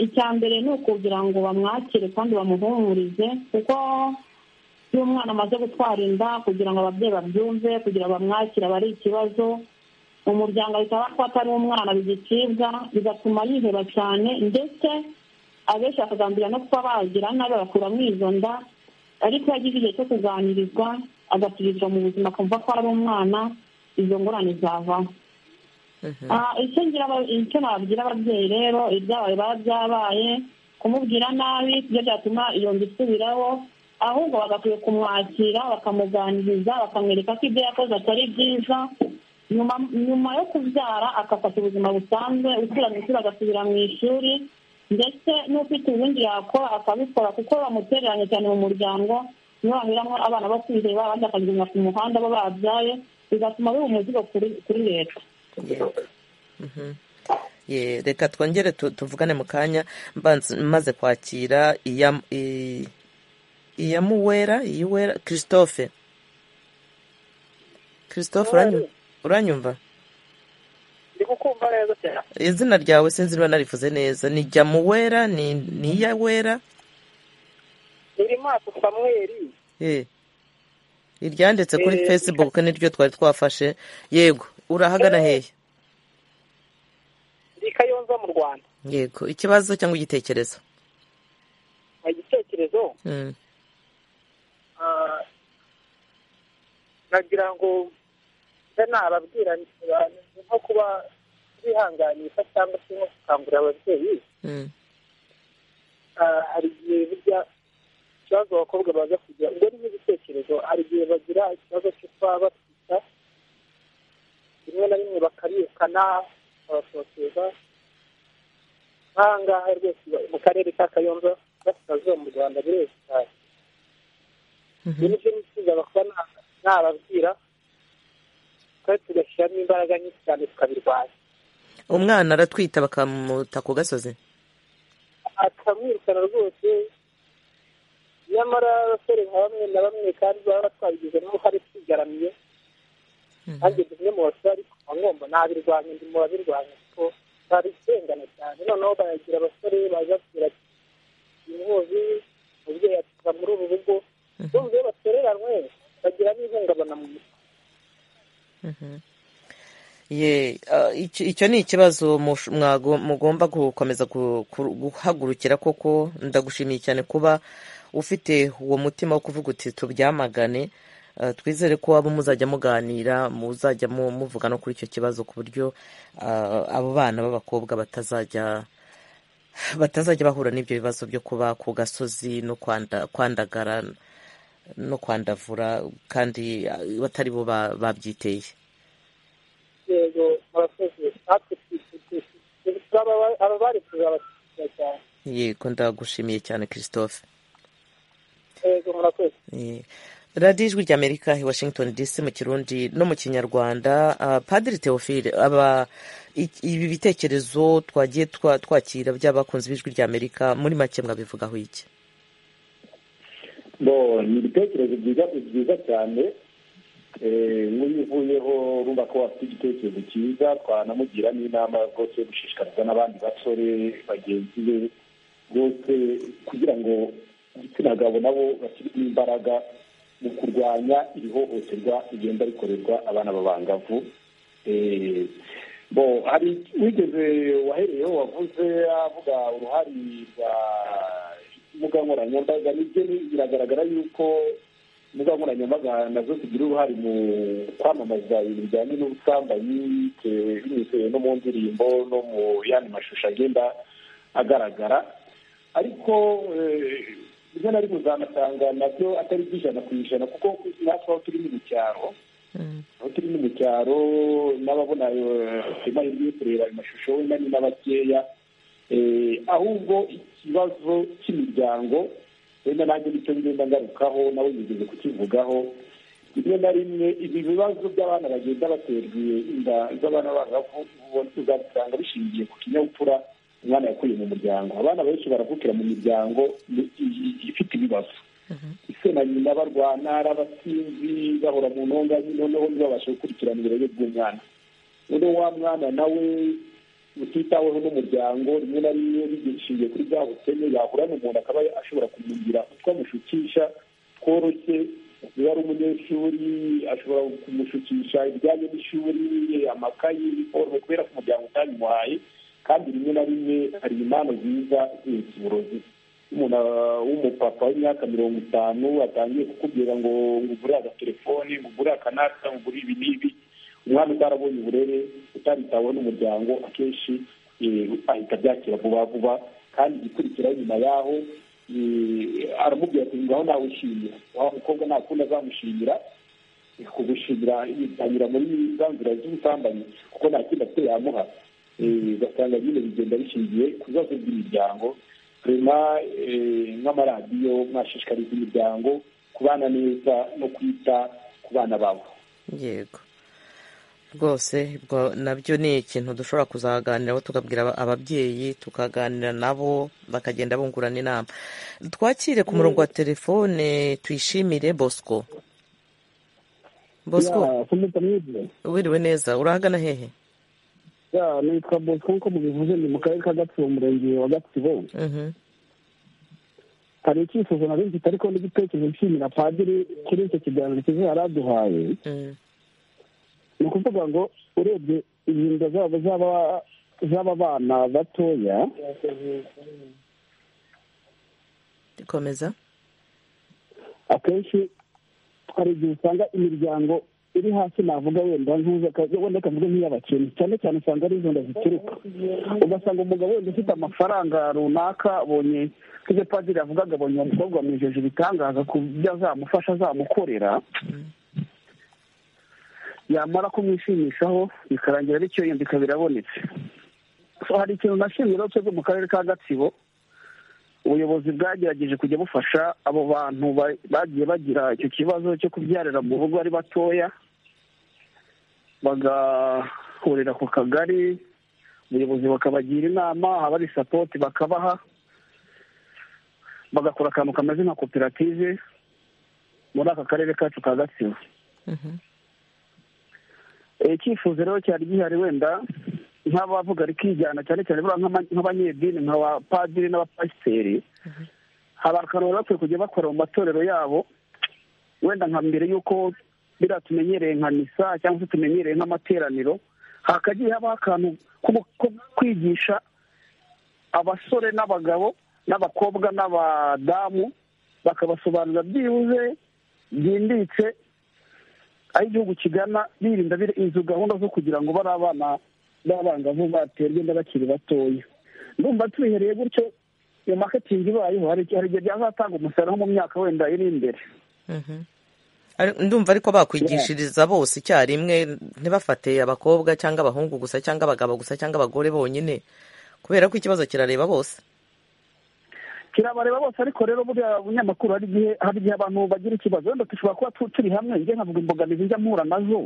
icya mbere ni ukugira ngo bamwakire kandi bamuhumurize kuko iyo umwana amaze gutwara inda kugira ngo ababyeyi babyumve kugira bamwakire aba ari ikibazo umuryango ahita bafata ari umwana bigicibwa bigatuma yiheba cyane ndetse abenshi bakagambira no kuba bagira nabi bakuramo izo nda ariko iyo agize igihe cyo kuganirizwa agasubizwa mu buzima akumva ko ari umwana izo ngorane zavaho icyo nababwira ababyeyi rero ibyabaye biba byabaye kumubwira nabi ibyo byatuma iyo nda isubiraho ahubwo bagakwiye kumwakira bakamuganiriza bakamwereka ko ibyo yakoze atari byiza nyuma yo kubyara agafata ubuzima busanzwe usubira mu ishuri agasubira mu ishuri ndetse n'ufite ubundi yakora akabikora kuko bamutereranye cyane mu muryango niyo bamiramo abana bo kwireba abandi bakagenda ku muhanda bo babyaye bigatuma biba umuzigo kuri leta reka twongere tuvugane mu kanya maze kwakira iyamuwera iyiwera christophe christophe uranyumva izina ryawe sinzi niba narivuze neza ni jya muwera ni iyawera iri maso samweri iryanditse kuri facebook niryo twari twafashe yego urahagana hehe ndi kayonza mu rwanda yego ikibazo cyangwa igitekerezo igitekerezo nagira ngo mbe nababwira nko kuba bihanganisha cyangwa se nko gukangurira ababyeyi hari igihe burya ikibazo abakobwa baza kugira ubwo ni nk'igitekerezo hari igihe bagira ikibazo cyo kuba batwita rimwe na rimwe bakarikana bakabasokeza nk'aha ngaha rwose mu karere ka kayonza gasikazuba mu rwanda burezi cyane ibyo ni byo nifuza kuba nababwira twari tugashyiramo imbaraga nyinshi cyane tukabirwanya umwana aratwita bakamuta ku gasozi akamwirukana rwose nyamara abasore nka bamwe na bamwe kandi baba batwabigizemo uruhare twigaramiye nanjye ndi umwe mu basore ariko nkaba ngomba nabirwanya ndi mu babirwanya kuko babisengana cyane noneho bayagira abasore baza kugira inkozi umubyeyi atuka muri ubu rugo bumva iyo batereranywe bagira n'ihungabana mu mutwe icyo ni ikibazo mugomba gukomeza guhagurukira koko ndagushimiye cyane kuba ufite uwo mutima wo kuvuga uti tubyamagane twizere ko abo muzajya muganira muzajya muvuga no kuri icyo kibazo ku buryo abo bana b'abakobwa batazajya batazajya bahura n'ibyo bibazo byo kuba ku gasozi no kwandagara no kwandavura kandi batari bo babyiteye yego murakoze natwe aba bari kuzabashyigikira cyane yego ndagushimiye cyane christophe yego murakoze radiyo ijwi ry'amerika i washington dc mu kirundi no mu kinyarwanda padiri teofile aba ibi bitekerezo twagiye twakira by'abakunzi b'ijwi ry'amerika muri make mwabivugaho iki bo ni ibitekerezo byiza byiza cyane nk'uyu uvuyeho urumva ko wafite igitekerezo cyiza twanamugira n'inama rwose yo gushishikariza n'abandi basore bagenzi be rwose kugira ngo igitsina gabo nabo bashyiremo imbaraga mu kurwanya iri hohoterwa rigenda rikorerwa abana b'abangavu bo hari wigeze wahereyeho wavuze avuga uruhare rwa imbuga nkoranyambaga nibyo biragaragara yuko imbuga nkoranyambaga nazo zigira uruhare mu kwamamaza ibintu bijyanye n'ubusambanyi binyuze no mu ndirimbo no mu yandi mashusho agenda agaragara ariko rimwe na rimwe uzanasanga nabyo atari iby'ijana ku ijana kuko natwe aho turi ni mu cyaro aho turi ni mu cyaro n'ababona amahirwe yo kureba ayo mashusho wenda ni n'abakeya ahubwo ikibazo cy'imiryango wenda nanjye nicyo ngenda ngarukaho nawe yigeze kukivugaho rimwe na rimwe ibi bibazo by'abana bagenda baterwe inda z'abana bangavu uzabisanga bishingiye ku kinyabupfura umwana yakuye mu muryango abana benshi baravukira mu miryango ifite ibibazo ese na nyina barwana ari abasinzi bahora mu ntonga noneho ntibabashe gukurikirana ibirere by'umwana noneho wa mwana nawe utitaweho n'umuryango rimwe na rimwe bishingiye kuri bya bukene yahura n'umuntu akaba ashobora kumugira utwo amushukisha tworoshye iyo ari umunyeshuri ashobora kumushukisha ibijyanye n'ishuri amakayi bikorohe kubera ko umuryango utabimuhaye kandi rimwe na rimwe hari impano nziza zihetse uburozi umuntu w'umupapa w'imyaka mirongo itanu atangiye kukubwira ngo ngugure agatelefoni ngugure akanata ngugure ibi n'ibi umwana utarabonye uburere utaritaweho n'umuryango akenshi ahita abyakira vuba vuba kandi igikurikiraho nyuma yaho aramubwira ati ngaho nawe ushimira wa mukobwa nta kundi azamushimira kugushimira yitanyura muri za nzira z'ubusambanyi kuko nta kindi afite yamuha ugasanga nyine bigenda bishingiye ku bibazo by'imiryango rema nk'amaradiyo mwashishikariza imiryango kubana neza no kwita ku bana babo yego rwose nabyo ni ikintu dushobora kuzaganiraho tugabwira ababyeyi tukaganira nabo bakagenda bungurana inama twakire ku murongo wa telefone tuyishimire bosco bosco wiriwe neza urahagana hehe nitwa bosco nk'uko mubivuze ni mu karere ka gatsibo umurenge wa gatsibo hari icyifuzo nari mfite ariko n'igitekerezo nshimira padiri kuri icyo kiganiro cyiza yari aduhaye ni ukuvuga ngo urebye ingingo zabo z'aba bana batoya dukomeza akenshi hari igihe usanga imiryango iri hasi navuga wenda wenda akavuga nk'iy'abakene cyane cyane usanga ari izo nda zituruka ugasanga umugabo wenda ufite amafaranga runaka abonye nk'ibyo padiri avugaga abonye umukobwa wamwijeje ibitangaza ku byo azamufasha azamukorera yamara kumwishimishaho bikarangira bityo yenda ikaba irabonetse hari ikintu nashimira cyo mu karere ka gatsibo ubuyobozi bwagerageje kujya bufasha abo bantu bagiye bagira icyo kibazo cyo kubyarira mu rugo ari batoya bagahurira ku kagari ubuyobozi bakabagira inama abari sapoti bakabaha bagakora akantu kameze nka koperative muri aka karere kacu ka gatsibo icyifuzo rero cyari gihari wenda nk'abavuga rikijyana cyane cyane nk'abanyedini nka ba padiri n'abapasiteri hari akantu bari bakwiye kujya bakora mu matorero yabo wenda nka mbere y'uko biriya tumenyereye nka misa cyangwa se tumenyereye nk'amateraniro hakagiye habaho akantu ko kwigisha abasore n'abagabo n'abakobwa n'abadamu bakabasobanurira byibuze byimbitse aho igihugu kigana birinda izo gahunda zo kugira ngo bari abana b'abangavu baterwe inda bakiri batoya ndumva tubihereye gutyo iyo maketingi ibayeho hari igihe byazatanga umusaruro mu myaka wenda iri imbere ndumva ariko bakwigishiriza bose icyarimwe ntibafate abakobwa cyangwa abahungu gusa cyangwa abagabo gusa cyangwa abagore bonyine kubera ko ikibazo kirareba bose kirabareba bose ariko rero buriya bunyamakuru hari igihe hari igihe abantu bagira ikibazo wenda dushobora kuba turi hamwe njye nkavuga imbogamizi njya mpura nazo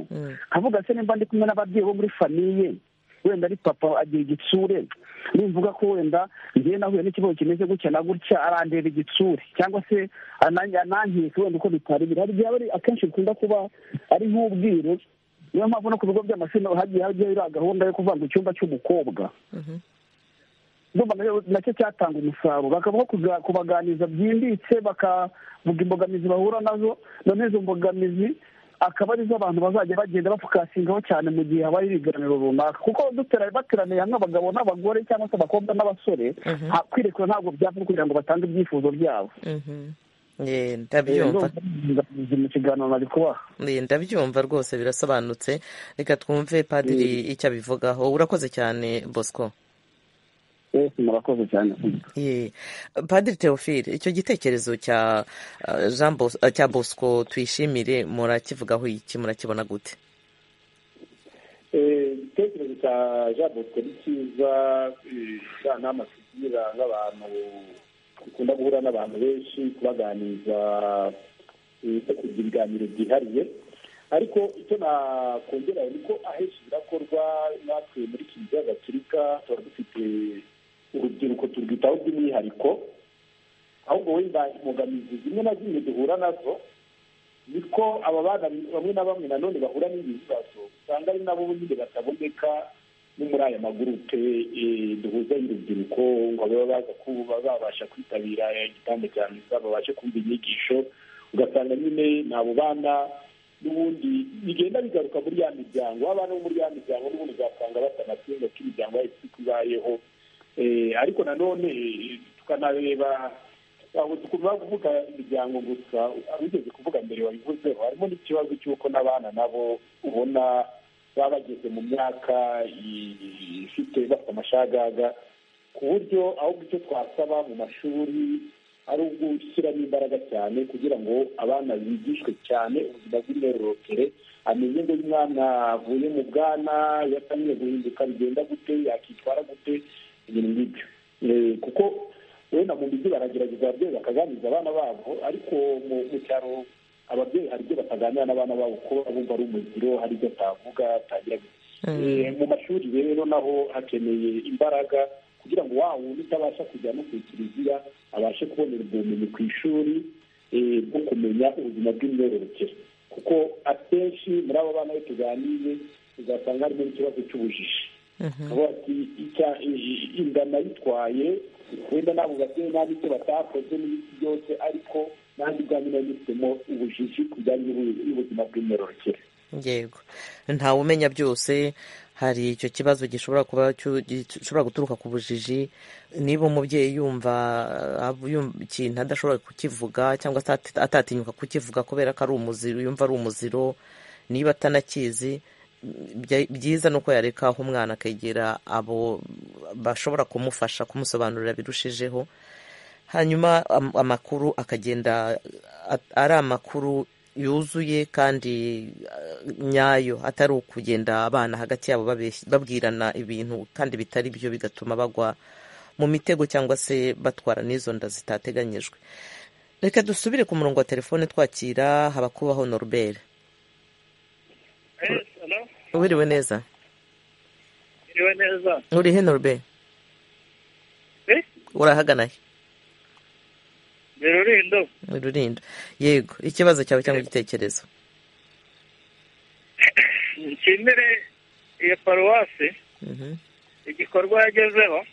nkavuga se nimba ndi kumwe n'ababyeyi bo muri famiye wenda ari papa agira igitsure nimvuga ko wenda njyewe nahuye n'ikibazo kimeze gutya na gutya arandeba igitsure cyangwa se anankeka wenda uko bitari biri hari igihe akenshi bikunda kuba ari nk'ubwiru niyo mpamvu no ku bigo by'amashuri hagiye hajyaho gahunda yo kuvanga icyumba cy'umukobwa nacyo cyatanga umusaruro bakaba kubaganiriza byimbitse bakavuga imbogamizi bahura nazo noneho izo mbogamizi akaba arizo abantu bazajya bagenda bapfukasingaho cyane mu gihe habaye ibiganiro runaka kuko bateraniye hamwe abagabo n'abagore cyangwa se abakobwa n'abasore kwirekura ntabwo byavugwa kugira ngo batange ibyifuzo byabo ndabyumva mu kiganiro nari kubaha ndabyumva rwose birasobanutse reka twumve padiri icyo abivugaho urakoze cyane bosco murakoze cyane padiri teofile icyo gitekerezo cya bosco tuyishimire murakivugaho iki murakibona gute igitekerezo cya jean bosco ni cyiza inama tugira nk'abantu dukunda guhura n'abantu benshi kubaganiriza kugira ibiganiro byihariye ariko icyo nakongera ni ko ahenshi birakorwa natwe muri kiliziya gaturika tuba dufite urubyiruko turwitaho by'umwihariko ahubwo wenda imbogamizi zimwe na zimwe duhura nazo niko aba bana bamwe na bamwe nanone bahura n'ibi bibazo usanga ari nabo nyine bataboneka no muri aya magurupe duhuza y'urubyiruko ngo baba baza kuba babasha kwitabira igitanda cya misa babashe kumva inyigisho ugasanga nyine ni abo bana n'ubundi bigenda bigaruka muri ya miryango abana bo muri ya miryango n'ubundi ugasanga batanatsinda ko imiryango yabo ifite ibayeho ariko nanone tukanareba aho tugomba kuvuga imiryango gusa abigeze kuvuga mbere wabivuzeho harimo n'ikibazo cy'uko n'abana nabo ubona baba bageze mu myaka ifite bafite amashagaga ku buryo ahubwo icyo twasaba mu mashuri ari ugushyiramo imbaraga cyane kugira ngo abana bigishwe cyane ubuzima bw'imyororokere amenye ngo umwana avuye mu bwana yatangiye guhinduka bigenda gute yakitwara gute ibintu nk'ibyo kuko wenda mu mijyi baragerageza ababyeyi bakaganiriza abana babo ariko mu cyaro ababyeyi hari ibyo bataganira n'abana babo kuko bumva ari umuziro hari ibyo atavuga atagira mu mashuri rero naho hakeneye imbaraga kugira ngo wa wundi utabasha kujya no ku kiliziya abashe kubonerwa ubumenyi ku ishuri bwo kumenya ubuzima bw'imyororokere kuko akenshi muri abo bana iyo tuganiye uzasanga harimo ikibazo cy'ubujiji inda nayitwaye wenda ntabwo babyeyi nta n'icyo batakoze n'ibiti byose ariko nanjye ubwanjye nari nifitemo ubujiji ku bijyanye n'ubuzima bw'imyororokere yego ntawe umenya byose hari icyo kibazo gishobora kuba gishobora guturuka ku bujiji niba umubyeyi yumva ikintu adashobora kukivuga cyangwa atatinyuka kukivuga kubera ko ari umuziro yumva ari umuziro niba atanakizi byiza ni uko yareka aho umwana akegera abo bashobora kumufasha kumusobanurira birushijeho hanyuma amakuru akagenda ari amakuru yuzuye kandi nyayo atari ukugenda abana hagati yabo babwirana ibintu kandi bitari byo bigatuma bagwa mu mitego cyangwa se batwara n'izo nda zitateganyijwe reka dusubire ku murongo wa telefone twakira habakubaho noruberi wiriwe neza wiriwe neza urihe noruberi urahagana he ni rurindo ni rurindo yego ikibazo cyawe cyangwa igitekerezo nshimire iyo paruwasi igikorwa yagezeho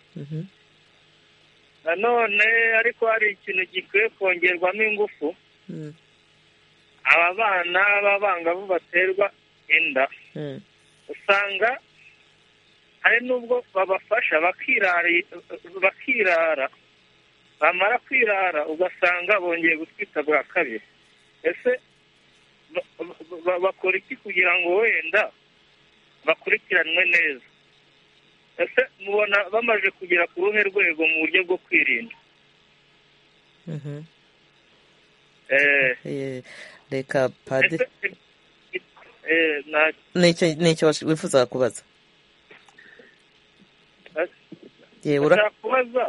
nanone ariko hari ikintu gikwiye kongerwamo ingufu aba bana b'abangavu baterwa inda usanga hari n'ubwo babafasha bakirara bamara kwirara ugasanga bongeye gutwita bwa kabiri ese bakora iki kugira ngo wenda bakurikiranwe neza ese mubona bamaze kugera ku ruhe rwego mu buryo bwo kwirinda reka padi ni icyo wifuza kubaza urashaka kubaza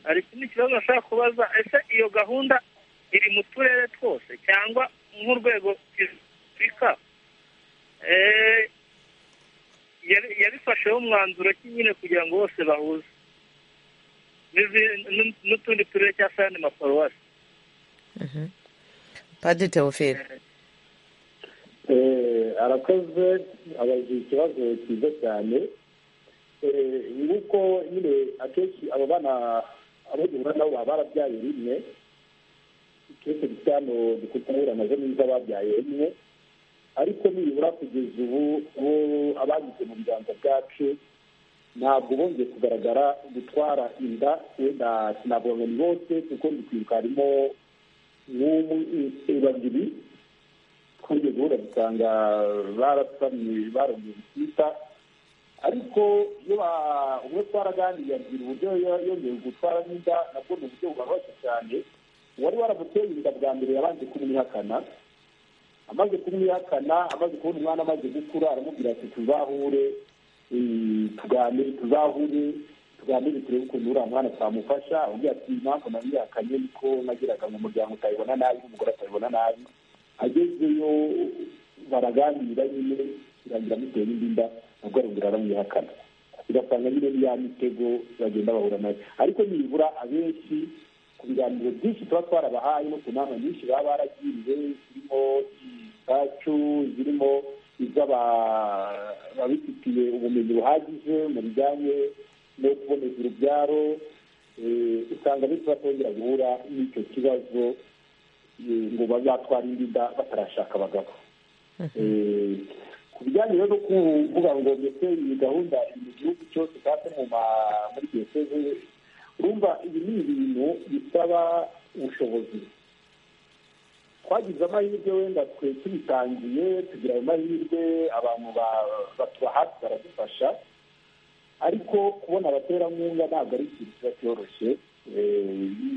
hari ikindi kibazo nashaka kubaza ese iyo gahunda iri mu turere twose cyangwa nk'urwego rw'afurika yabifasheho umwanzuro ki nyine kugira ngo bose bahuze n'utundi turere cyangwa se ayandi maparuwasi padi teofile arakoze abajije ikibazo cyiza cyane nguko nyine akenshi abo bana abo duhura nabo baba barabyaye rimwe icyose gisa hano dukutumura amaze neza babyaye rimwe ariko nibura kugeza ubu ubu abagize mu biganza bwacu ntabwo bongeye kugaragara gutwara inda wenda ntabwo ni bose kuko ndi kwibuka harimo babiri twongeye guhura dusanga barasamye barongeye gutwita ariko iyo ubwo twaraganiriye abwira uburyo yongeye gutwara n'inda nabwo ni uburyo bubabaje cyane uwari waramuteye inda bwa mbere yabanje kumwihakana amaze kumwihakana amaze kubona umwana amaze gukura aramubwira ati tuzahure tuganire tuzahure tuganire turebe ukuntu uriya mwana twamufasha ugira ati impamvu namwihakanye niko nagiraga ngo umuryango utabibona nabi n'umugore atabibona nabi agezeyo baraganira nyine birangira amuteye indi nda nabwo arongera aramwihakana ugasanga nyine ni ya mitego bagenda bahura nayo ariko nibura abenshi ku biganiro byinshi tuba twarabahaye no ku nama nyinshi baba baragiriwe zirimo izacu zirimo iz'ababifitiye ubumenyi buhagije mu bijyanye no kuboneza urubyaro usanga benshi batongera guhura n'icyo kibazo ngo bazatwara inda batarashaka abagabo ku bijyanye no kuvuga ngo ndetse iyi gahunda iri mu gihugu cyose kandi no muri diyoseze urumva ibi ni ibintu bisaba ubushobozi twagize amahirwe wenda twe tubitangiye tugira ayo mahirwe abantu batuba hafi baradufasha ariko kubona abaterankunga ntabwo ari ikintu kiba cyoroshye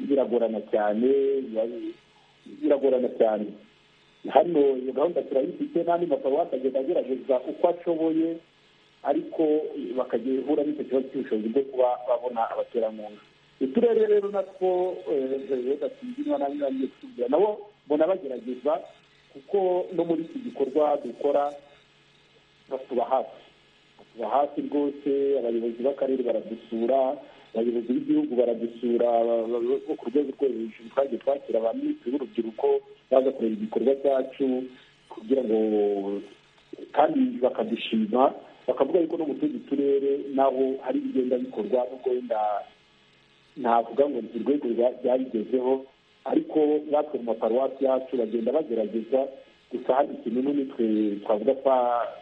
biragorana cyane biragorana cyane hano iyo gahunda turayifite n'andi maparuwasi agenda agerageza uko ashoboye ariko bakagira ihura n'icyo kibazo cy'ubushobozi bwo kuba babona abaterankunga uturere rero natwo reka tujye na nyiranyine tujya nabo mbona bagerageza kuko no muri iki gikorwa dukora batuba hafi batuba hafi rwose abayobozi b'akarere baradusura abayobozi b'igihugu baradusura bo ku rwego rwo hejuru twagiye twakira ba minisitiri b'urubyiruko baza kureba ibikorwa byacu kugira ngo kandi bakadushima bakavuga yuko no mu tundi turere naho hari ibigenda bikorwa nubwo wenda navuga ngo ni urwego rwabigezeho ariko natwe mu maparuwasi yacu bagenda bagerageza gusa hari ikintu n'umutwe twavuga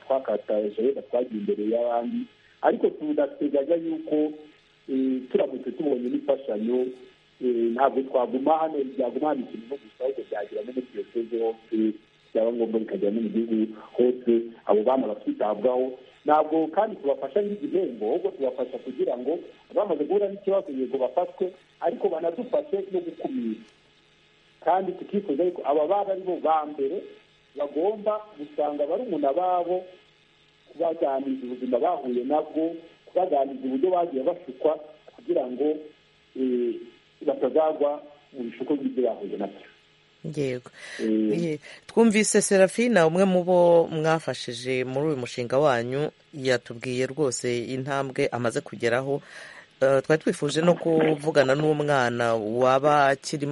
twakataje wenda twagiye imbere y'abandi ariko tudateganya yuko turamutse tubonye n'imfashanyo ntabwo twaguma hano byaguma hano ikintu no gusa ahubwo byagira no muri diyoseze hose byaba ngombwa bikagera no mu gihugu hose abo bana bakitabwaho ntabwo kandi tubafasha n'igihembo ahubwo tubafasha kugira ngo bamaze guhura n'ikibazo yego bafatwe ariko banadufashe no gukumira kandi tukifuza yuko aba bana ari bo ba mbere bagomba gusanga barumuna babo kubaganiriza ubuzima bahuye nabwo kubaganiriza uburyo bagiye bashukwa kugira ngo batazagwa mu bishuko by'ibyo bahuye nabyo yego twumvise serafina umwe mu bo mwafashije muri uyu mushinga wanyu yatubwiye rwose intambwe amaze kugeraho twari twifuje no kuvugana n'umwana waba akiri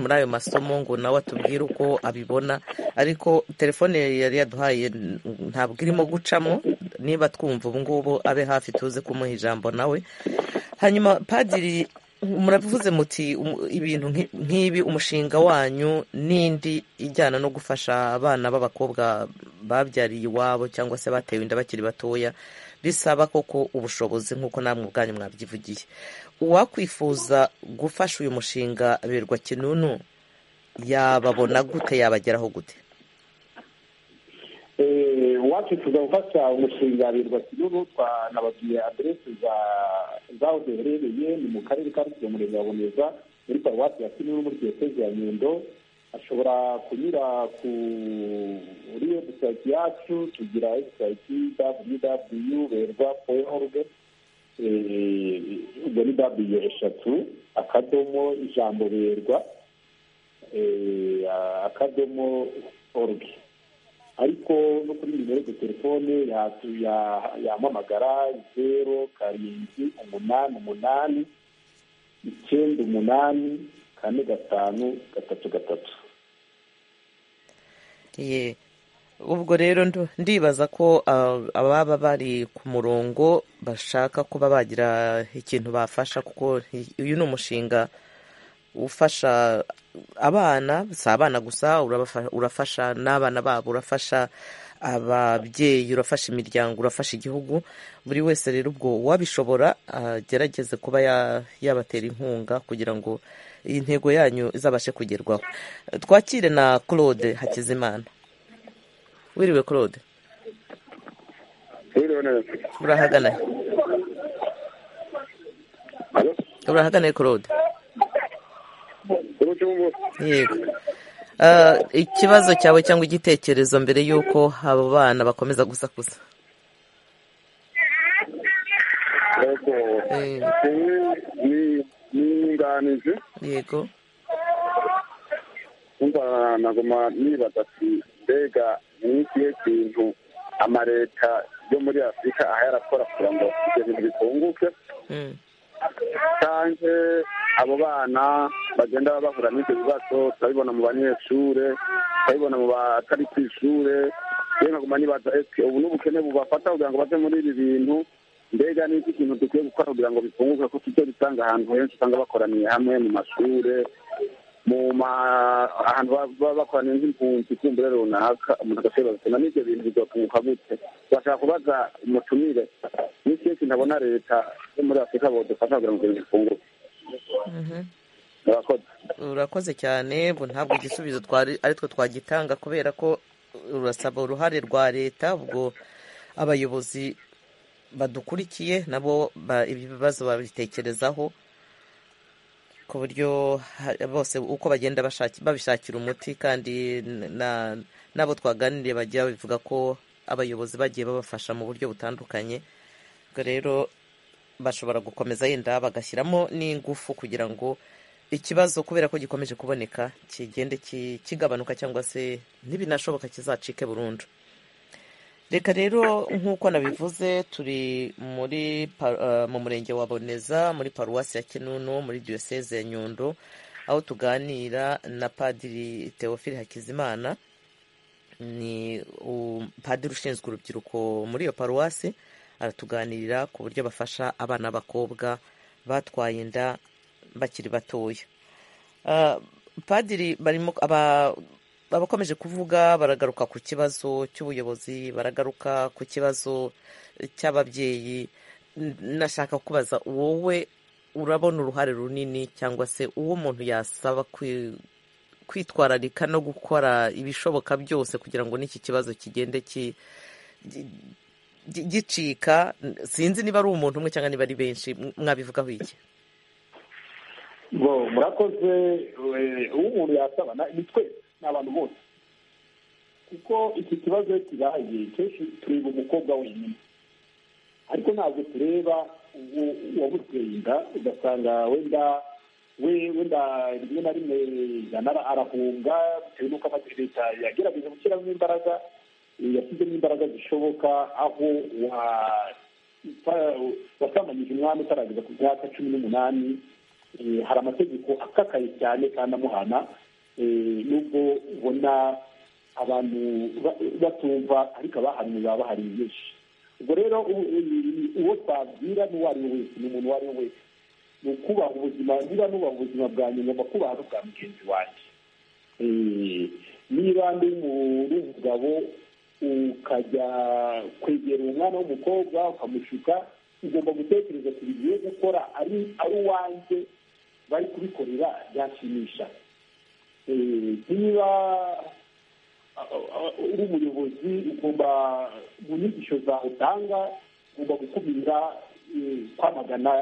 muri ayo masomo ngo nawe atubwire uko abibona ariko telefone yari yaduhaye ntabwo irimo gucamo niba twumva ubu ngubu abe hafi tuze kumuha ijambo nawe hanyuma padiri murabivuze muti ibintu nk'ibi umushinga wanyu n'indi ijyana no gufasha abana b'abakobwa babyariye iwabo cyangwa se batewe inda bakiri batoya bisaba koko ubushobozi nk'uko namwe ubwanyu mwabyivugiye uwakwifuza gufasha uyu mushinga birwa kinunu yababona gute yabageraho gute uwakwifuza gufasha umushinga birwa kinunu twanababwiye aderesi zaho duherereye ni mu karere ka rusizi umurenge wa boneza muri paruwasi ya kinunu muri diyoseze ya nyundo ashobora kunyura kuri webusayiti yacu tugira webusayiti www berwa org ubwo ni w eshatu akadomo ijambo berwa akadomo org ariko no kuri nimero ya telefone yamamagara zeru karindwi umunani umunani icyenda umunani kane gatanu gatatu gatatu ye ubwo rero ndibaza ko ababa bari ku murongo bashaka kuba bagira ikintu bafasha kuko uyu ni umushinga ufasha abana si abana gusa urafasha n'abana babo urafasha ababyeyi urafasha imiryango urafasha igihugu buri wese rero ubwo wabishobora agerageze kuba yabatera inkunga kugira ngo iyi ntego yanyu izabashe kugerwaho twakire na claude hakizimana wiriwe claude urahaganaye urahaganaye claude yego ikibazo cyawe cyangwa igitekerezo mbere y'uko abo bana bakomeza gusakuza niyunganije yego kumva naguma nibaza ati mbega ni ikihe kintu amaleta yo muri afurika aha yarakora kugira ngo ibyo bintu bitunguke cyanje abo bana bagenda bahura n'ibyo bibazo turabibona mu banyeshure turabibona mu batari ku ishure rero nkaguma nibaza ese ubu n'ubukene bubafata kugira ngo baze muri ibi bintu mbega n'iki kintu dukwiye gukora kugira ngo bifunguke ko tujye dusanga ahantu henshi usanga bakoraniye hamwe mu mashure mu ahantu baba bakoraniye nk'impunzi kumbure runaka umuntu agashobora gusoma n'ibyo bintu bizotunguka gute bashaka kubaza umutumire n'ikihe kintu abona leta yo muri afurika bodufasha kugira ngo ibintu bifunguke urakoze cyane ntabwo igisubizo ari two twagitanga kubera ko urasaba uruhare rwa leta ubwo abayobozi badukurikiye nabo ibibazo babitekerezaho ku buryo bose uko bagenda babishakira umuti kandi n'abo twaganiriye bajya babivuga ko abayobozi bagiye babafasha mu buryo butandukanye ubwo rero bashobora gukomeza yenda bagashyiramo n'ingufu kugira ngo ikibazo kubera ko gikomeje kuboneka kigende kigabanuka cyangwa se ntibinashoboka kizacike burundu reka rero nk'uko nabivuze turi muri mu murenge wa boneza muri paruwasi ya kinunu muri diyoseze ya nyundo aho tuganira na padiri teofili hakizimana ni padiri ushinzwe urubyiruko muri iyo paruwasi aratuganirira ku buryo bafasha abana b'abakobwa batwaye inda bakiri batoya padiri barimo abakomeje kuvuga baragaruka ku kibazo cy'ubuyobozi baragaruka ku kibazo cy'ababyeyi nashaka kubaza wowe urabona uruhare runini cyangwa se uwo umuntu yasaba kwitwararika no gukora ibishoboka byose kugira ngo n'iki kibazo kigende gicika sinzi niba ari umuntu umwe cyangwa niba ari benshi mwabivugaho iki murakoze uwo umuntu yasabana ni twe ni abantu bose kuko iki kibazo kibaye kenshi tureba umukobwa wenyine ariko ntabwo tureba uwamuteye inda ugasanga wenda wenda rimwe na rimwe arahunga bitewe n'uko leta yagerageje gushyiramo imbaraga yashyizemo imbaraga zishoboka aho wasamanyije umwami utarageza ku myaka cumi n'umunani hari amategeko akakaye cyane kandi amuhana nubwo ubona abantu batumva ariko abahanuye bahari byinshi ubwo rero uwo twabwira n'uwo ari we wese ni umuntu uwo ari we wese ni ukubaha ubuzima niba nubaha ubuzima bwa nyuma kubaha n'ubwa mugenzi wanjye niba ndi umugabo ukajya kwegera umwana w'umukobwa ukamushuka ugomba gutekereza ku bintu yo gukora ari uwanjye bari kubikorera byashimisha niba uri umuyobozi ugomba mu nyigisho zawe utanga ugomba gukumira kwamagana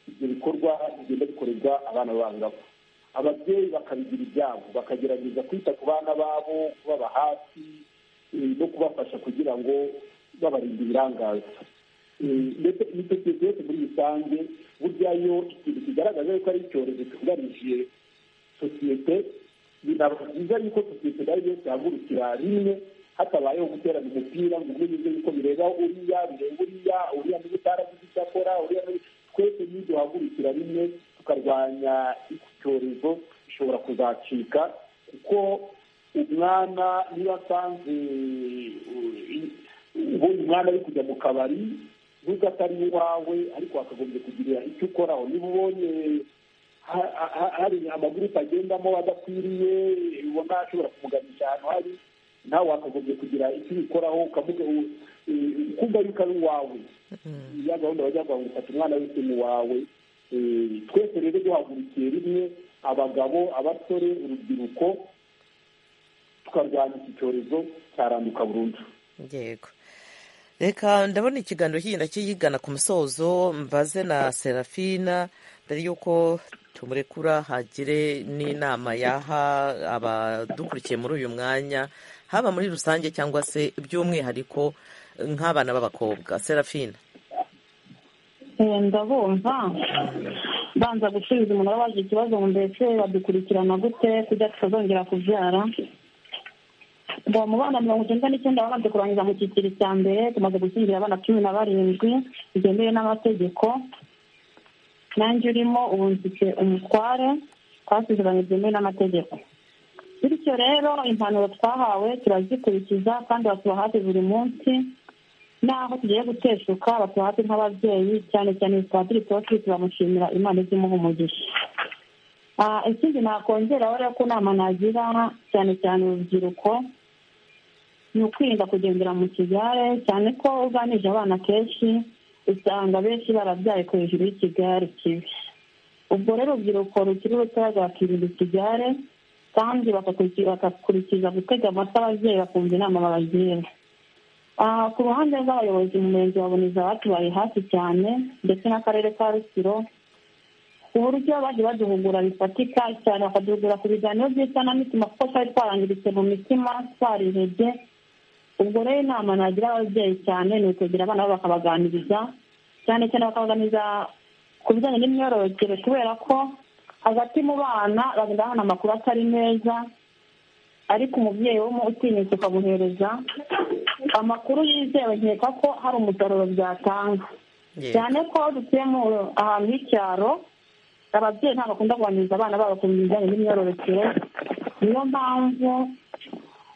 ibyo bikorwa bigenda bikorerwa abana b'abangavu ababyeyi bakabigira ibyabo bakagerageza kwita ku bana babo kubaba hafi no kubafasha kugira ngo babarinde ibirangaza ndetse imitekerereze yose muri rusange burya iyo ikintu kigaragaza yuko ari icyorezo cyugarije sosiyete binaba byiza yuko sosiyete nayo yose yahagurukira rimwe hatabayeho guterana umupira ngo umwe yuzuye yuko bireba uriya bireba uriya uriya niba utaragize icyo akora uriya twese niyo duhagurukira rimwe tukarwanya iki cyorezo gishobora kuzacika kuko umwana niba asanze ubonye umwana ari kujya mu kabari nubwo atari iwawe ariko wakagombye kugira icyo ukoraho niba ubonye hari amagurupe agendamo adakwiriye ubona ashobora kumuganisha ahantu hari nawe wakagombye kugira icyo ubikoraho ukumva yuko ari uwawe ya gahunda bajya ngo ufata umwana wese ni uwawe twese rero duhagurukiye rimwe abagabo abasore urubyiruko tukarwanya iki cyorezo cyaranduka burundu yego reka ndabona ikiganiro kigenda kiyigana ku musozo mbaze na serafina mbere y'uko tumurekura hagire n'inama yaha abadukurikiye muri uyu mwanya haba muri rusange cyangwa se by'umwihariko nk'abana b'abakobwa serafina ndabumva banza gusubiza umuntu wabaje ikibazo ngo mbese badukurikirana gute kugira tutazongera kubyara ubu mu bana mirongo icyenda n'icyenda babanje kurangiza mu cyiciro cya mbere tumaze gukingira abana cumi na barindwi bigemewe n'amategeko nanjye urimo ubu mfite umutware twasuzumanye byemewe n'amategeko bityo rero impanuro twahawe turazikurikiza kandi batuba hafi buri munsi n'aho tugiye guteshuka batuba hafi nk'ababyeyi cyane cyane turi turi turamushimira imana ijya imuha umugisha ikindi nakongeraho rero ko inama nagira cyane cyane urubyiruko ni ukwirinda kugendera mu kigare cyane ko uganije abana kenshi usanga benshi barabyaye ku hejuru y'ikigare kibi ubwo rero urubyiruko rukiri rutoya rwakirinda ikigare kandi bagakurikiza gutega amata ababyeyi bakumva inama babagira ku ruhande rw'abayobozi mu murenge wa buniza batubaye hafi cyane ndetse n'akarere ka rusiro uburyo baje baduhugura bifatika cyane bakaduhugura ku biganiro by'isanamitima kuko twari twarangiritse mu mitima twari intege ubwo rero inama nagira ababyeyi cyane ni ukwegera abana babo bakabaganiriza cyane cyane bakabaganiriza ku bijyanye n'imyororokere kubera ko hagati mu bana bagenda babona amakuru atari meza ariko umubyeyi w'umu utinyutse ukamuhereza amakuru yizewe nkeka ko hari umusaruro byatanga cyane ko dutuye mu ahantu h'icyaro ababyeyi ntabwo bakunda kuganiriza abana babo ku bijyanye n'imyororokere niyo mpamvu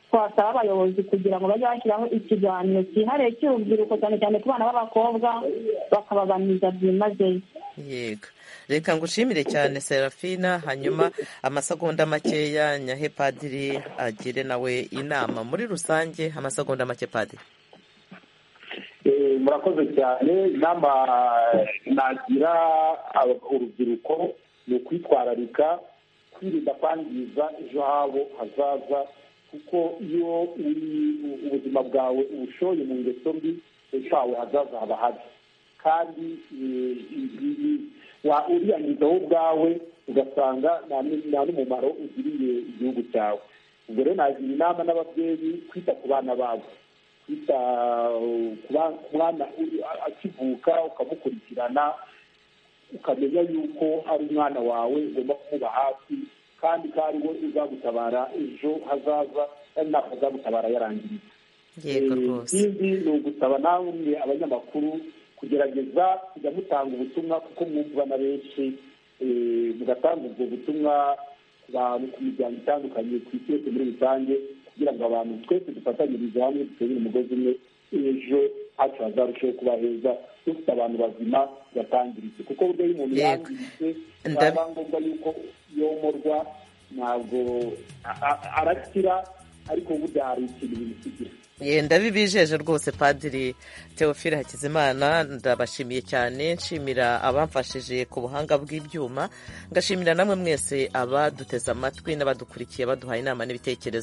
twasaba abayobozi kugira ngo bajye bashyiraho ikiganiro cyihariye cy'urubyiruko cyane cyane ku bana b'abakobwa bakabaganiriza byimazeyo yego reka ngushimire cyane serafina hanyuma amasegonda makeya nyahe padiri agire nawe inama muri rusange amasegonda make padiri murakoze cyane inama nagira urubyiruko ni ukwitwararika kwirinda kwangiza ejo habo hazaza kuko iyo ubuzima bwawe ubushoye mu ngeso mbi ejo hawe hazaza haba habi kandi uriyangiza wowe ubwawe ugasanga nta n'umumaro ugiriye igihugu cyawe ubwo rero nagira inama n'ababyeyi kwita ku bana babo kwita ku mwana akivuka ukamukurikirana ukamenya yuko ari umwana wawe ugomba kumuba hafi kandi ko ari we uzagutabara ejo hazaza kandi ntabwo azagutabara yarangiritse ikindi ni ugusaba namwe abanyamakuru kugerageza kujya mutanga ubutumwa kuko mwumvwa na benshi mugatanga ubwo butumwa ku bantu ku miryango itandukanye ku isi yose muri rusange kugira ngo abantu twese dufatanyirize hamwe duterere umugozi umwe ejo hacu hazarushaho kuba heza dufite abantu bazima batangiritse kuko buryo iyo umuntu yangiritse byaba ngombwa yuko yomorwa ntabwo arakira ariko burya hari ikintu bisigira yenda bibijeje rwose padiri teofile hakizimana ndabashimiye cyane nshimira abamfashije ku buhanga bw'ibyuma ngashimira namwe mwese abaduteze amatwi n'abadukurikiye baduhaye inama n'ibitekerezo